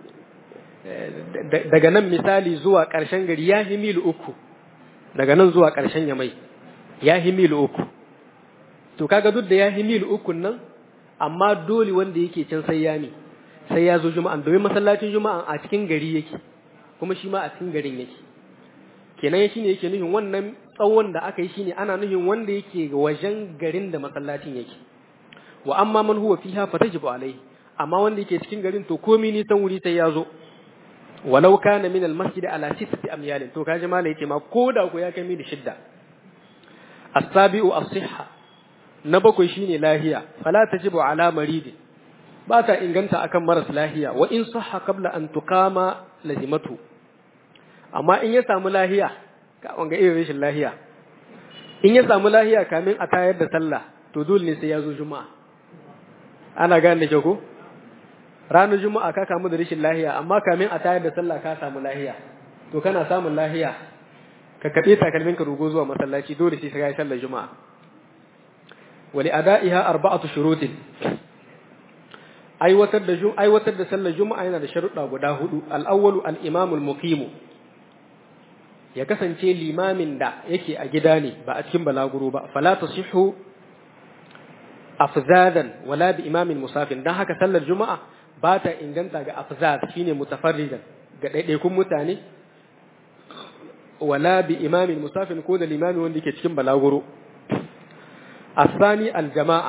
daga nan misali zuwa ƙarshen gari ya yi mil uku daga nan zuwa ƙarshen yamai ya yi mil uku to kaga duk da ya yi mil uku nan amma dole wanda yake can sai ya ne sai ya zo juma'an domin masallacin juma'an a cikin gari yake kuma shi ma a cikin garin yake kenan shi ne yake nufin wannan tsawon da aka yi shine ana nufin wanda yake wajen garin da masallacin yake wa amma man huwa fiha fatajibu alai amma wanda yake cikin garin to komai nisan wuri sai ya zo walau kana min almasjid ala sittati amyal to kaji mala yace ma koda ko ya kai mil shidda as-sabi'u as-sihha na bakwai shine lahiya fala tajibu ala marid ba ta inganta akan maras lahiya wa in sahha qabla an tuqama lazimatu amma in ya samu lahiya ka wanga irin rashin lahiya in ya samu lahiya kamin a tayar da sallah to dole ne sai ya zo juma'a ana gane da ko ranar juma'a ka kamu da rashin lahiya amma kamin a tayar da sallah ka samu lahiya to kana samun lahiya ka kaɗe takalmin ka rugo zuwa masallaci dole sai ka yi sallar juma'a wali ada'iha arba'atu shurutin aiwatar da aiwatar da sallar juma'a yana da sharuɗa guda hudu al-awwalu al-imamul muqim ya kasance limamin da yake a gida ne ba a cikin balaguro ba fala tasihhu afzadan wala bi imamin musafin dan haka sallar juma'a ba ta inganta ga afzad shine mutafarridan ga ɗaiɗaikun mutane wala bi imamin musafin ko da limami wanda yake cikin balaguro asani aljama'a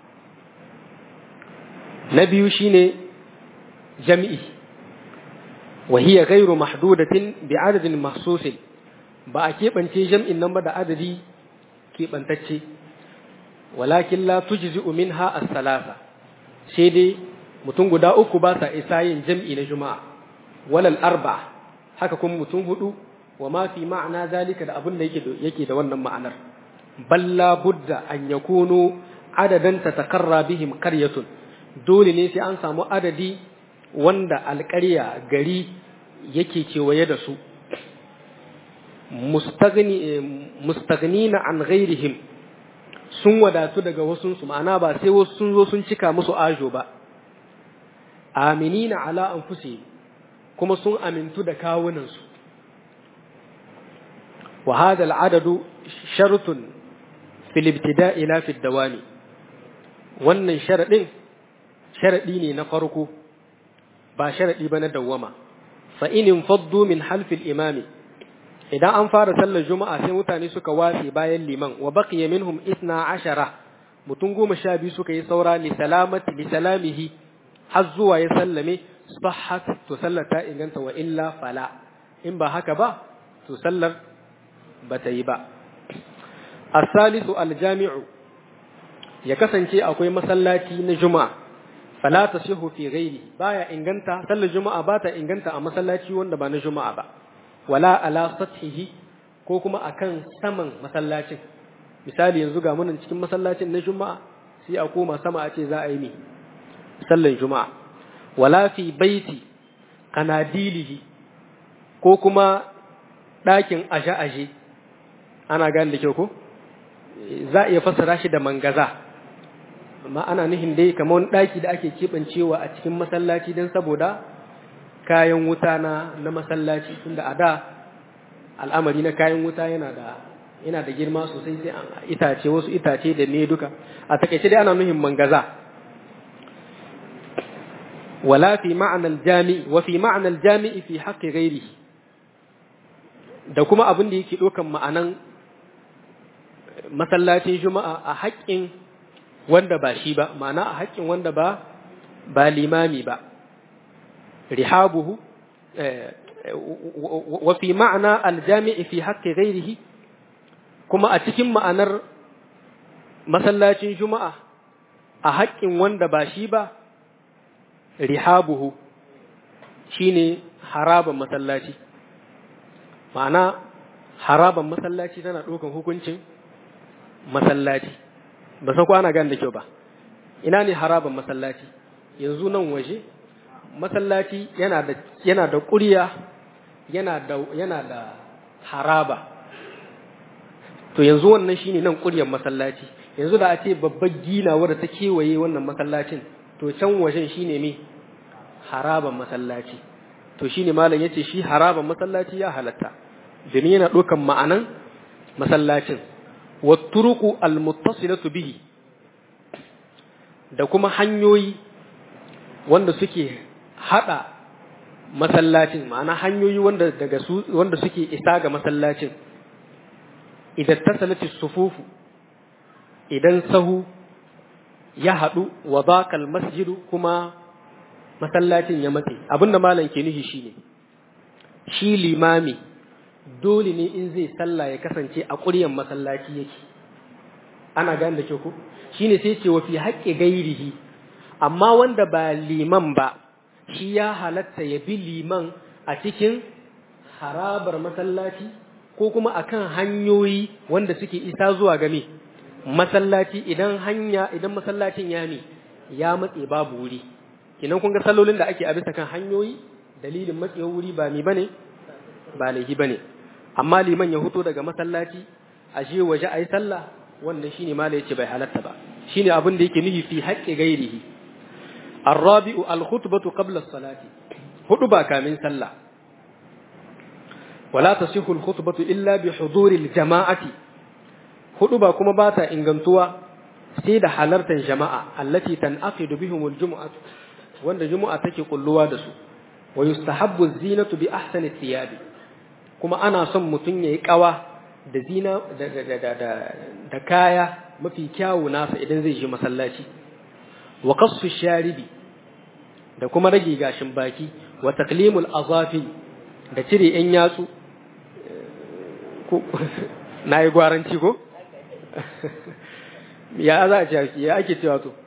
na biyu shine jami'i wa hiya ghairu mahdudatin bi adadin mahsusin ba a keɓance jam'in nan ba da adadi keɓantacce walakin la tujzi'u minha as-salasa sai dai mutum guda uku ba sa isa yin jam'i na juma'a walal arba haka kuma mutum hudu wa ma fi ma'ana zalika da abin da yake yake da wannan ma'anar balla budda an yakunu adadan tatakarra bihim qaryatun dole ne sai an samu adadi wanda alƙarya gari yake kewaye da su mustaghnina an ghairihim sun wadatu daga wasunsu ma'ana ba sai wasu sun zo sun cika musu ajo ba aminina ala anfusihim kuma sun amintu da kawunansu wa hada al'adadu shartun fil ibtida'i la fi dawami wannan sharadin sharadi ne na farko ba sharadi ba na dawwama fa in faddu min halfil imami idan an fara sallar juma'a sai mutane suka watse bayan liman wa baqiya minhum isna ashara mutum goma sha biyu suka yi saura li salamati li salamihi har zuwa ya sallame sahhat to sallar ta inganta wa illa fala in ba haka ba to sallar ba ta yi ba as-salisu al-jami'u ya kasance akwai masallaci na juma'a fala tasihu fi ghairi baya inganta sallar juma'a ba ta inganta a masallaci wanda ba na juma'a ba wala ala sathihi ko kuma akan saman masallacin misali yanzu ga munan cikin masallacin na juma'a sai a koma sama a ce za a yi mi sallan juma'a wala fi baiti kanadilihi ko kuma ɗakin aje-aje ana gane da kyau ko za a iya fassara shi da mangaza amma ana nihin dai kamar wani ɗaki da ake keɓancewa a cikin masallaci don saboda kayan wuta na na masallaci tunda a da al'amari na kayan wuta yana da yana da girma sosai sai an itace wasu itace da ne duka a takaice dai ana nuhin mangaza wala fi ma'anar jami'i wa fi ma'anar jami'i fi haqqi ghairi da kuma abin da yake ɗaukan ma'anan masallacin juma'a a haƙƙin wanda ba shi ba ma'ana a haƙƙin wanda ba ba limami ba rihabuhu wa fi ma'ana aljami'i fi haqqi ghairihi kuma a cikin ma'anar masallacin juma'a a haƙƙin wanda ba shi ba rihabuhu shine haraban masallaci ma'ana haraban masallaci tana ɗaukan hukuncin masallaci ba sa kwana gan da kyau ba ina ne haraban masallaci yanzu nan waje masallaci yana da yana da ƙuriya yana da yana da haraba to yanzu wannan shine nan ƙuryar masallaci yanzu da a ce babbar gina wadda ta kewaye wannan masallacin to can wajen shine me haraban masallaci to shine malam yace shi haraban masallaci ya halatta domin yana ɗaukan ma'anan masallacin watturuku almuttasilatu bihi da kuma hanyoyi wanda suke hada masallacin ma'ana hanyoyi wanda daga su wanda suke isa ga masallacin idan tasalati sufufu idan sahu ya hadu wa baqal masjidu kuma masallacin ya matse abinda malam ke nufi shine shi limami dole ne in zai sallah ya kasance a ƙuryan masallaci yake ana gane da ke ku shine sai ce wa fi haƙƙi gairihi amma wanda ba liman ba shi ya halatta ya bi liman a cikin harabar masallaci ko kuma akan hanyoyi wanda suke isa zuwa game masallaci idan hanya idan masallacin ya ne ya matse babu wuri kinan kun ga sallolin da ake a bisa kan hanyoyi dalilin matsewar wuri ba mi bane ba laifi bane amma liman ya huto daga masallaci a je waje ayi sallah wannan shine mala yace bai halatta ba shine abin da yake nufi fi haqqi gairihi الرابع الخطبة قبل الصلاة خطبة كامل صلى ولا تصح الخطبة إلا بحضور الجماعة خطبة كما باتا إنغنتوا سيد حلرة جماعة التي تنعقد بهم الجمعة وأن الجمعة تكي قلوا دسو ويستحب الزينة بأحسن الثياب كما أنا صم متنية كوا da zina da kaya mafi kyawu nasa idan zai je masallaci wa qassu sharibi da kuma rage gashin baki wa taklimul azafi da cire yan yatsu na yi gwaranci ko ya za a ce ya ake cewa to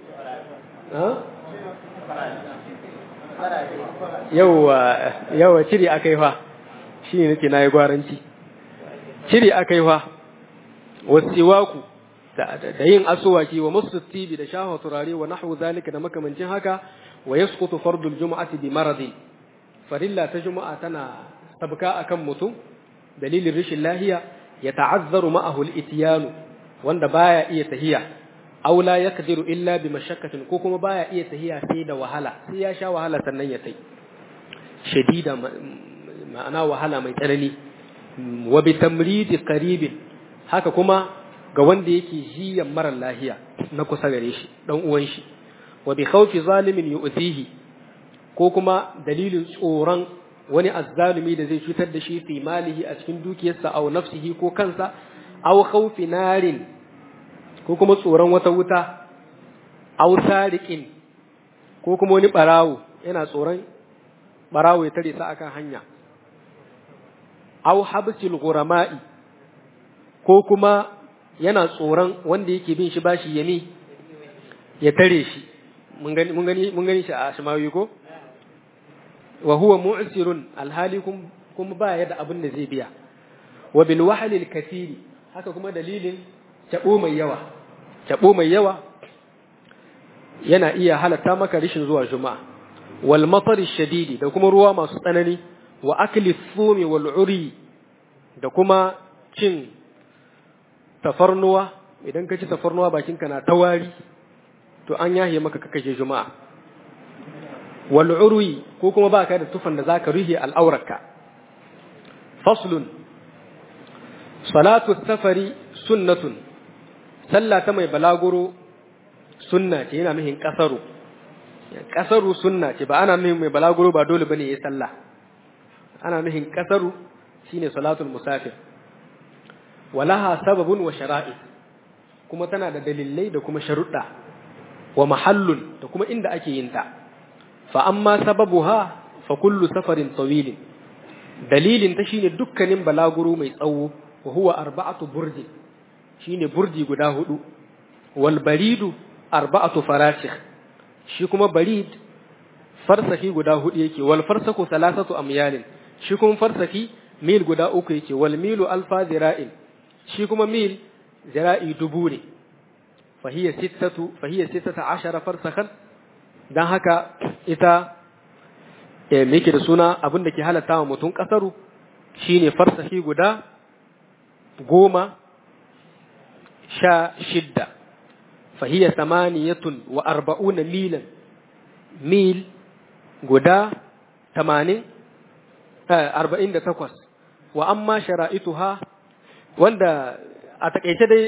yauwa yauwa cire aka yi fa shi ne nake na yi gwaranci cire aka yi fa wasiwaku da yin asuwaki wa musu tibi da shafa turare wa nahwu zalika da makamancin haka wa yasqutu fardul jumu'ati bi maradi farilla ta juma'a tana sabka akan mutum dalilin rashin lahiya ya ta'azzaru ma'ahu al-ityanu wanda baya iya tahiya aw la yaqdiru illa bi mashakkatin ko kuma baya iya tahiya sai da wahala sai ya sha wahala sannan ya tai shadida ma'ana wahala mai tsanani wa bi tamridi qaribin haka kuma ga wanda yake jiyan marar lahiya na kusa gare shi dan uwan shi wa bi khawfi zalimin yu'tihi ko kuma dalilin tsoron wani azzalumi da zai cutar da shi fi malihi a cikin dukiyarsa aw nafsihi ko kansa aw khawfi narin ko kuma tsoron wata wuta aw sariqin ko kuma wani barawo yana tsoron barawo ya tare sa akan hanya aw habsil ghurama'i ko kuma yana tsoron wanda yake bin shi bashi yami ya tare shi mun gani mun gani mun gani shi a shimawi ko wa huwa mu'sirun alhali kuma ba ya da abin da zai biya wa bil wahli al kathiri haka kuma dalilin tabo mai yawa tabo mai yawa yana iya halatta maka rishin zuwa juma'a wal matar shadidi da kuma ruwa masu tsanani wa akli thumi wal uri da kuma cin tafarnuwa idan ka ci tafarnuwa bakinka na tawari to an yahe maka kakaje juma'a wal urwi ko kuma baka da tufan da zaka ruhe al'aurarka faslun salatu safari sunnatun sallah ta mai balaguro sunna ce yana mihin kasaru kasaru sunna ce ba ana mihin mai balaguro ba dole bane yayi sallah ana mihin kasaru shine salatul musafir walaha sababun wa shara'i kuma tana da dalilai da kuma sharuɗa wa mahallun da kuma inda ake yin ta fa amma sababuha fa kullu safarin tawilin dalilin ta shine dukkanin balaguro mai tsawo wa huwa arba'atu burdi shine burdi guda hudu wal baridu arba'atu farasikh shi kuma barid farsaki guda hudu yake wal farsaku thalathatu amyalin shi kuma farsaki mil guda uku yake wal milu alfa zira'in shi kuma mil zira'i dubu ne fahiyya sittatu fahiyya sittata ashara farsakhan dan haka ita me yake da suna abin da ke halatta wa mutum kasaru shine farsahi guda goma sha shidda fahiya samaniyatun wa arba'una milan mil guda tamanin arba'in da takwas wa amma shara'ituha wanda a takaice dai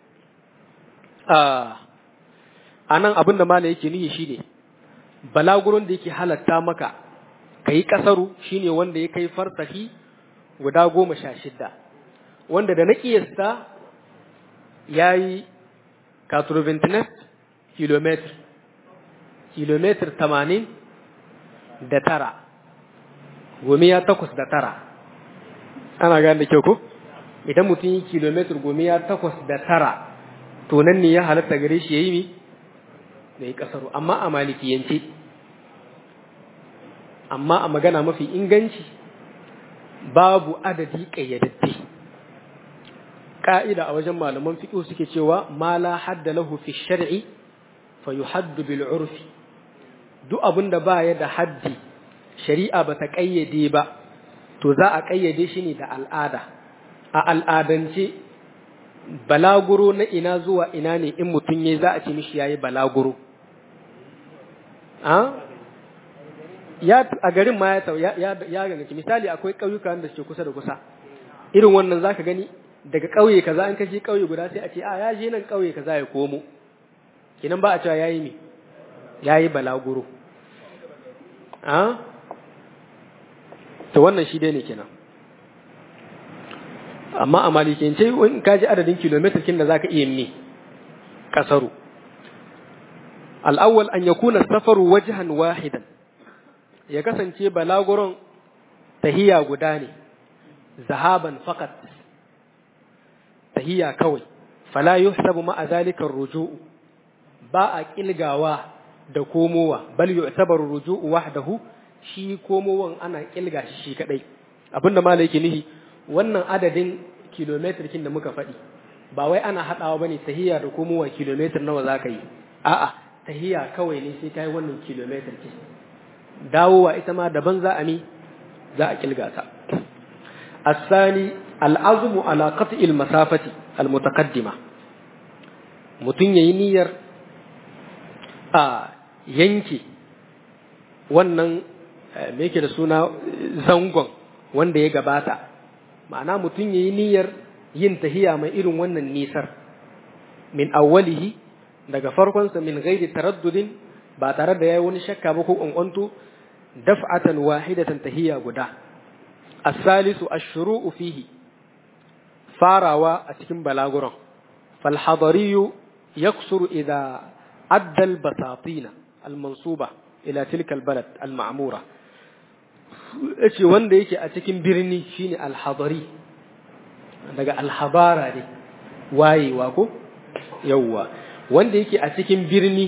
a nan abin da mala yake nihi shine balaguron da yake halatta maka ka yi ƙasaru shine wanda ya kai farsahi guda goma sha shidda wanda da na ƙiyasta ya yi 89 kilometer kilometer tamanin da tara gomiya takwas da tara ana gane da kyau ko idan mutum yi kilometer gomiya takwas da tara to nan ne ya halatta gare shi ya yi mi da yi kasaru amma a malikiyance amma a magana mafi inganci babu adadi ƙayyadadde ƙa'ida a wajen malaman fiƙo suke cewa ma la hadda lahu fi shar'i fa yuhaddu bil urfi duk abin da ba ya da haddi shari'a ba ta ƙayyade ba to za a ƙayyade shi ne da al'ada a al'adance balaguro na ina zuwa ina ne in mutum ya za a ce mishi yayi balaguro ya a garin ma ya ya ya ganci misali akwai ƙauyuka da suke kusa da kusa irin wannan zaka gani daga ƙauye kaza an kaje ƙauye guda sai a ce a ya je nan ƙauye kaza ya komo kinan ba a cewa yayi me yayi balaguro a to wannan shi dai ne kenan amma a malikiyance in ka ji adadin kilomitar kin da zaka iya ne kasaru al-awwal an yakuna safaru wajhan wahidan ya kasance balaguron tahiya guda ne zahaban faqat tahiya kawai fala yuhsabu ma'a zalika ar-ruju'u ba a kilgawa da komowa bal yu'tabaru ruju'u wahdahu shi komowan ana kilga shi shi kadai abinda malai yake nihi wannan adadin kilometer kin da muka faɗi ba wai ana haɗawa bane tahiya da komowa kilometer nawa zaka yi a'a tahiya kawai ne sai kai wannan kilometer kin dawowa ita ma daban za a mi za a kilga ta الثاني العزم على قطع المسافة المتقدمة mutum yayi niyyar a yanke wannan me yake da suna zangon wanda ya gabata ma'ana mutum ya yi niyyar yin tahiya mai irin wannan nisar min awwalihi daga farkonsa min gairi taraddudin ba tare da ya yi wani shakka ba ko ƙwanƙwanto daf'atan wahidatan tahiya guda as-salisu ash-shuru'u fihi farawa a cikin balaguran fal hadariyu yaksuru idza adda al-basatina al-mansuba ila tilka al-balad al-ma'mura yace wanda yake a cikin birni shine al-hadari daga al-habara ne wayewa ko yawwa wanda yake a cikin birni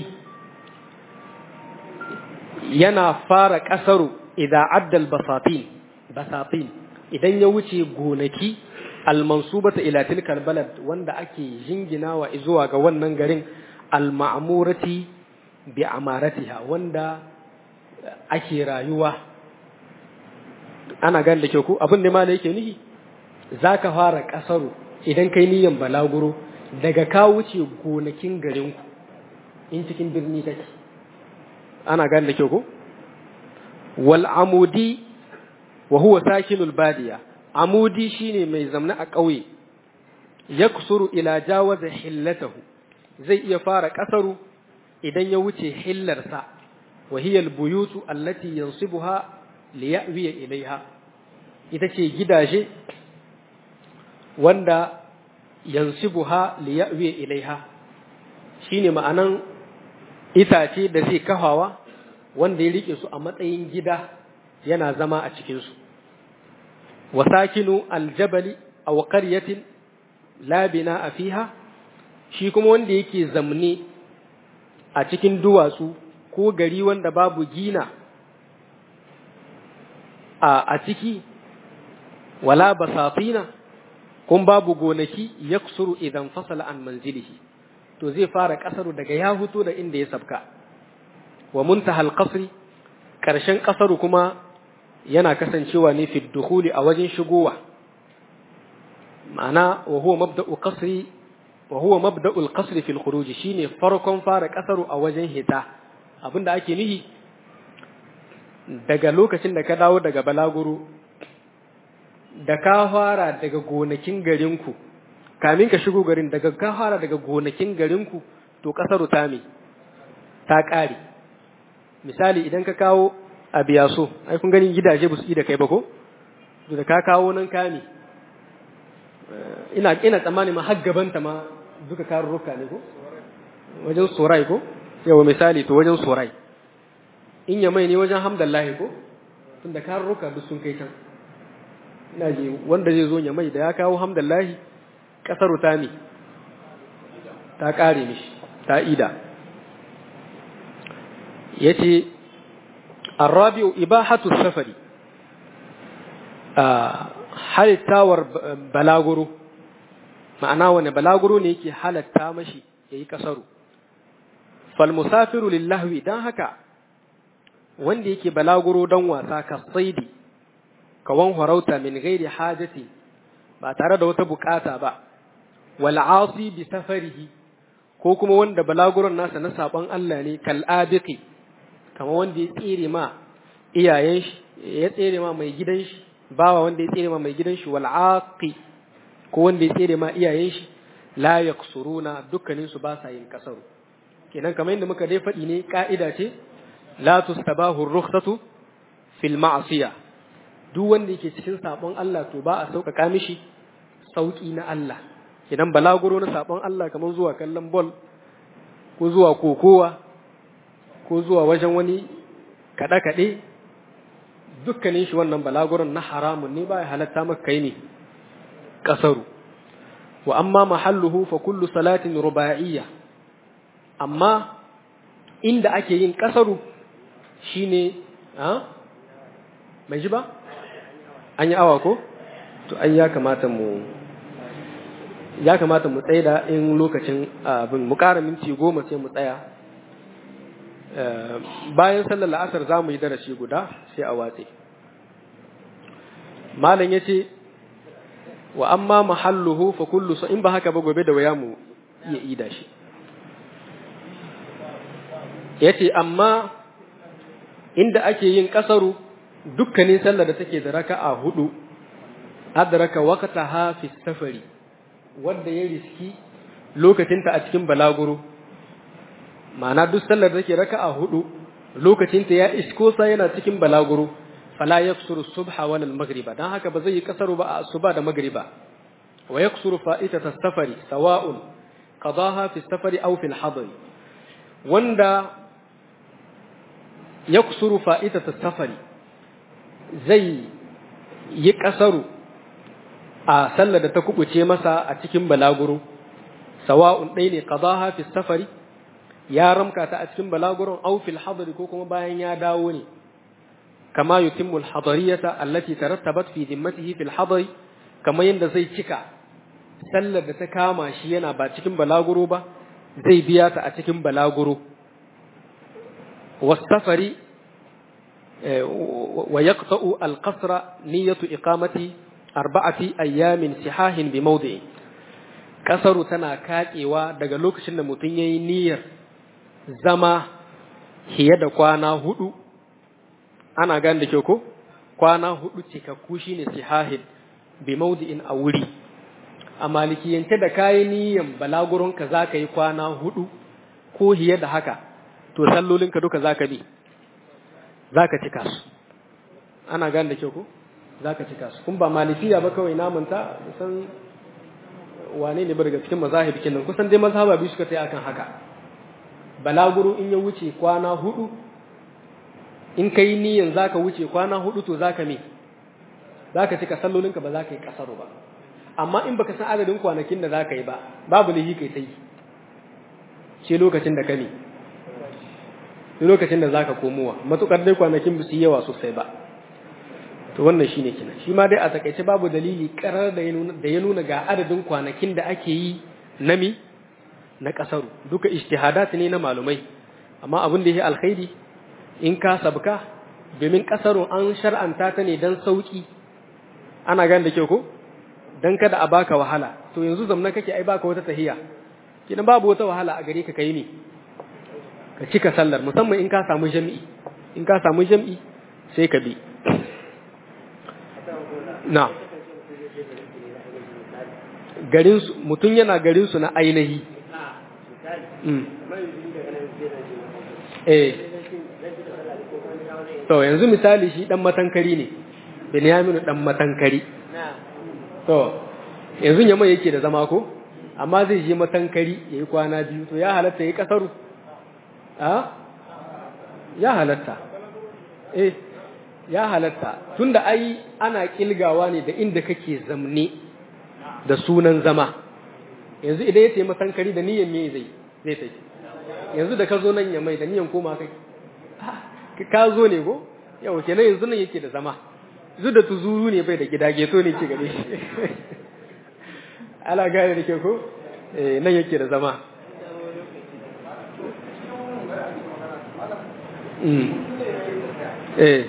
yana fara kasaru idan addal basatin basatin idan ya wuce gonaki al-mansubata ila tilka balad wanda ake jinginawa zuwa ga wannan garin al-ma'murati bi amaratiha wanda ake rayuwa ana gane da kyau ko abin da malai yake nihi zaka fara kasaru idan kai niyan balaguro daga ka wuce gonakin garinku in cikin birni kake ana gane da kyau ko wal amudi wa huwa sakinul badiya amudi shine mai zamna a ƙauye yaksuru ila jawaza hillatahu zai iya fara kasaru idan ya wuce hillarsa wa hiya al buyutu allati yansibuha liyawiya ilaiha ita ce gidaje wanda yansibuha liyawiya ilaiha shine ma'anan itace da zai kafawa wanda ya rike su a matsayin gida yana zama a cikin su wasakinu aljabali aw qaryatin la bina'a fiha shi kuma wanda yake zamne a cikin duwatsu ko gari wanda babu gina a ciki wala basatina kun babu gonaki yaksuru idan fasala an manzilihi to zai fara kasaru daga ya huto da inda ya sabka wa muntahal qasri karshen kasaru kuma yana kasancewa ne fi dukhuli a wajen shigowa ma'ana wa huwa mabda'u qasri wa huwa mabda'u al-qasri fi al-khuruj shine farkon fara kasaru a wajen hita abinda ake nihi daga lokacin da ka dawo daga balaguro da ka fara daga gonakin garinku kamin ka shigo garin daga ka fara daga gonakin garinku to kasaru ta me ta ƙare misali idan ka kawo a biyaso ai kun gani gidaje ba su da kai ba ko da ka kawo nan kame ina ina tsammani ma har gabanta ma duka karurruka ne ko wajen sorai ko yawa misali to wajen sorai in ya mai ne wajen hamdallahi ko tunda karurruka duk sun kai can ina ji wanda zai zo ya mai da ya kawo hamdallahi kasaru ta ne ta kare mishi ta ida yace الرابع إباحة السفر halittawar balaguro ma'ana wani balaguro ne yake halatta mashi ya yi kasaru falmusafiru lillahwi don haka wanda yake balaguro don wasa ka saidi kawan harauta min gairi hajati ba tare da wata bukata ba wal'asi bi safarihi ko kuma wanda balaguron nasa na saban Allah ne kal'abiki kama wanda ya tsere ma iyayen shi ya tsere ma mai gidan shi bawa wanda ya tsere ma mai gidan shi wal aqi ko wanda ya tsere ma iyayen shi la yaksuruna dukkanin su ba sa yin kasaru kenan kamar yadda muka dai faɗi ne ka'ida ce la tustabahu rukhsatu fil ma'siya duk wanda yake cikin sabon Allah to ba a sauƙaƙa mishi sauƙi na Allah kenan balaguro na sabon Allah kamar zuwa kallon ball ko zuwa kokowa ko zuwa wajen wani kaɗe-kaɗe dukkanin shi wannan balaguran na haramun ne ba ya halatta maka kai ne ƙasaru wa amma mahalluhu fa kullu salatin ruba'iyya amma inda ake yin ƙasaru shine a mai ji ba an yi awa ko to ai ya kamata mu ya kamata mu tsaida in lokacin abin mu ƙara minti goma sai mu tsaya bayan sallar la'asar za mu yi darasi guda sai a watse malam ya ce wa amma mahalluhu fa kullu in ba haka ba gobe da waya mu iya ida shi ya ce amma inda ake yin kasaru dukkanin sallar da take da raka'a hudu adraka waqtaha fi safari wanda ya riski lokacinta a cikin balaguro ma'ana duk sallar da take raka'a hudu lokacinta ya isko sa yana cikin balaguro fala yaksuru subha wal maghriba dan haka ba zai yi kasaru ba a asuba da maghriba wa yaksuru fa'itata safari sawa'un qadaha fi safari aw fi al wanda yaksuru fa'itata safari zai yi kasaru a sallar da ta kubuce masa a cikin balaguro sawa'un ɗaya ne qadaha fi safari ya ramka ta a cikin balaguron aw fil hadari ko kuma bayan ya dawo ne kama yutimmu al hadariyata allati tarattabat fi dhimmatihi fil hadari kama yanda zai cika sallar da ta kama shi yana ba cikin balaguro ba zai biya ta a cikin balaguro wasafari wa yaqta'u al qasra niyyatu iqamati arba'ati ayyamin sihahin bi mawdi'i kasaru tana katsewa daga lokacin da mutum yayi niyyar zama fiye da kwana hudu ana gane da kyau ko kwana hudu cikakku shine sihahin bi maudi'in a wuri a malikiyance da kayi niyan balaguron ka zaka yi kwana hudu ko hiye da haka to sallolin ka duka zaka bi zaka cika su ana gane da kyau ko zaka cika su kun ba malikiya ba kawai namanta san wane ne ba daga cikin mazahib kenan kusan dai mazhaba biyu suka tai akan haka balaguro in ya wuce kwana hudu in ka yi niyan za ka wuce kwana hudu to za ka me za ka cika sallolinka ba za ka yi kasaro ba amma in baka san adadin kwanakin da za ka yi ba babu lihi kai ta yi ce lokacin da ka ne lokacin da za ka komowa matukar dai kwanakin ba su yawa sosai ba to wannan shine kina shi ma dai a takaice babu dalili karar da ya nuna ga adadin kwanakin da ake yi na mi na kasaru duka ijtihadat ne na malumai amma abin da yake alkhairi in ka sabka domin kasaro an shar'anta ta ne dan sauki ana gane da kyau ko dan kada a baka wahala to yanzu zamna kake ai baka wata tahiya kidan babu wata wahala a gare ka kai ne ka cika sallar musamman in ka samu jami'i in ka samu jami'i sai ka bi na garin su mutum yana garin su na ainihi eh to yanzu misali shi dan matankari ne Binyaminu dan matankari to yanzu yamma yake da zama ko amma zai je matankari yayi kwana biyu to ya halatta yayi kasaru a ya halatta eh ya halatta tunda ai ana kilgawa ne da inda kake zamne da sunan zama yanzu idan ya ce matankari da niyyar me zai zai tai yanzu da ka zo nan ya mai da niyyar koma kai ka zo ne ko yau kenan yanzu nan yake da zama zu da tuzuru ne bai da gida geto ne ke gare shi ala gane da ke ko eh nan yake da zama mm eh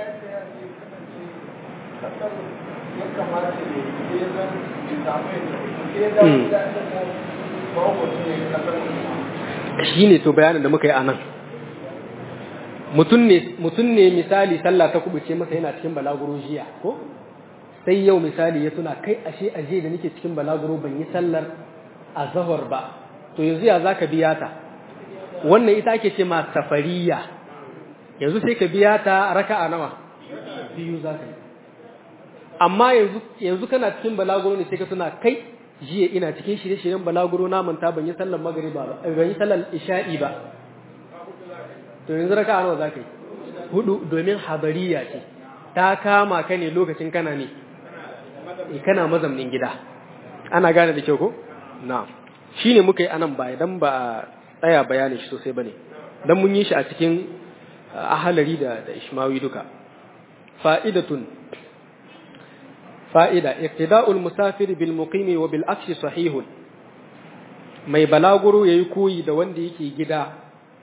shi ne to bayanin da muka yi a nan mutum ne misali sallah ta kubuce masa yana cikin balaguro jiya ko sai yau misali ya tuna kai ashe aje da nake cikin balaguro ban yi sallar azhar ba to yanzu ya zaka biya ta wannan ita ake ce ma safariya yanzu sai ka biya ta raka'a nawa biyu zaka yi amma yanzu yanzu kana cikin balaguro ne sai ka tuna kai jiya ina cikin shirye-shiryen balaguro na manta ban yi sallar magriba ba ban yi sallar isha'i ba to yanzu raka nawa za ka yi hudu domin habariya ce ta kama ka ne lokacin kana ne kana mazamnin gida ana gane da kyau ko na shi ne muka yi anan baya don ba a tsaya bayanin shi sosai ba ne don mun yi shi a cikin ahalari da da ishmawi duka fa'idatun fa'ida iqtida'ul musafir bil muqimi wa bil akshi sahihun mai balaguro yayi koyi da wanda yake gida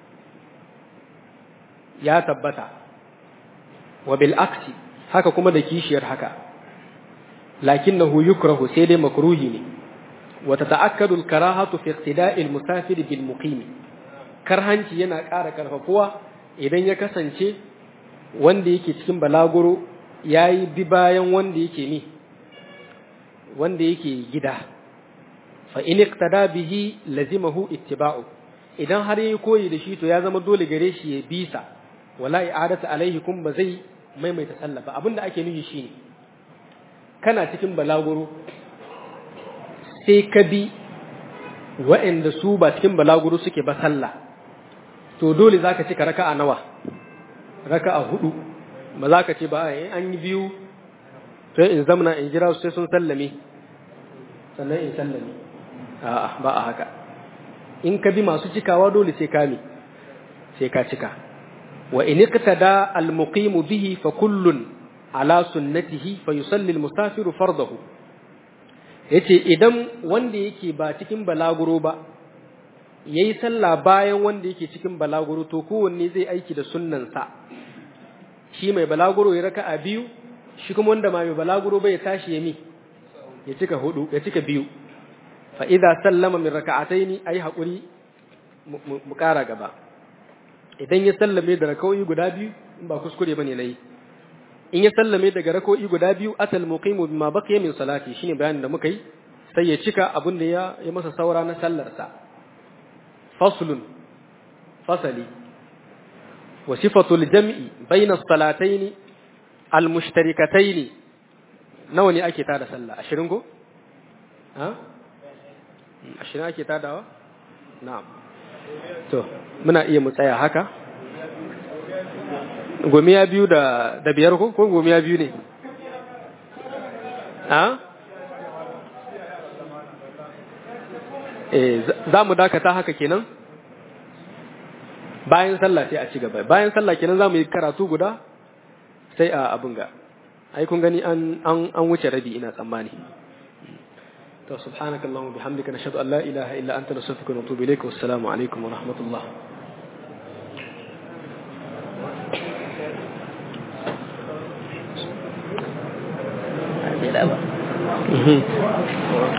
ya tabbata wa bil aksi haka kuma da kishiyar haka lakinnahu yukrahu sai dai makruhi ne wa tata'akkadu al karahatu fi iqtida'i al musafir bil muqim karhanci yana ƙara karfafuwa idan ya kasance wanda yake cikin balaguro yayi bi bayan wanda yake ni wanda yake gida fa in iqtada bihi lazimahu ittiba'u idan har yayi koyi da shi to ya zama dole gare shi ya bisa wala i'adatu alaihi kun ba zai maimaita sallah ba abinda ake nufi shine kana cikin balaguro sai ka bi wa'anda su ba cikin balaguro suke ba sallah to dole zaka cika raka'a nawa raka'a hudu ba za ka ce ba an yi biyu sai in zamna in jira su sai sun sallame sannan in sallame a'a ba a haka in ka bi masu cikawa dole sai ka mi sai ka cika wa in iqtada al muqim bihi fa kullun ala sunnatihi fa yusalli al musafiru fardahu yace idan wanda yake ba cikin balaguro ba yayi sallah bayan wanda yake cikin balaguro to kowanne zai aiki da sunnansa shi mai balaguro ya raka'a biyu shi kuma wanda ma mai balaguro bai tashi ya mi ya cika hudu ya cika biyu fa idza sallama min raka'ataini ayi hakuri mu kara gaba idan ya sallame da raka'o'i guda biyu in ba kuskure bane nayi in ya sallame daga raka'o'i guda biyu atal muqimu bima baqiya min salati shine bayanin da muka yi sai ya cika abin da ya ya masa saura na sallar sa faslun fasali wa sifatul jam'i bayna as-salataini al-mushtarikataini nawa ne ake tada sallah ashirin ko ha ashirin ake tadawa na'am to muna iya mu tsaya haka gomiya biyu da da biyar ko ko gomiya biyu ne ha eh za mu dakata haka kenan bayan sallah sai a ci gaba bayan sallah kenan za mu yi karatu guda sai a abin ga ai kun gani an an an wuce rabi ina tsammani to subhanakallahumma bihamdika nashhadu an la ilaha illa anta nastaghfiruka wa natubu ilayka wassalamu alaikum wa rahmatullah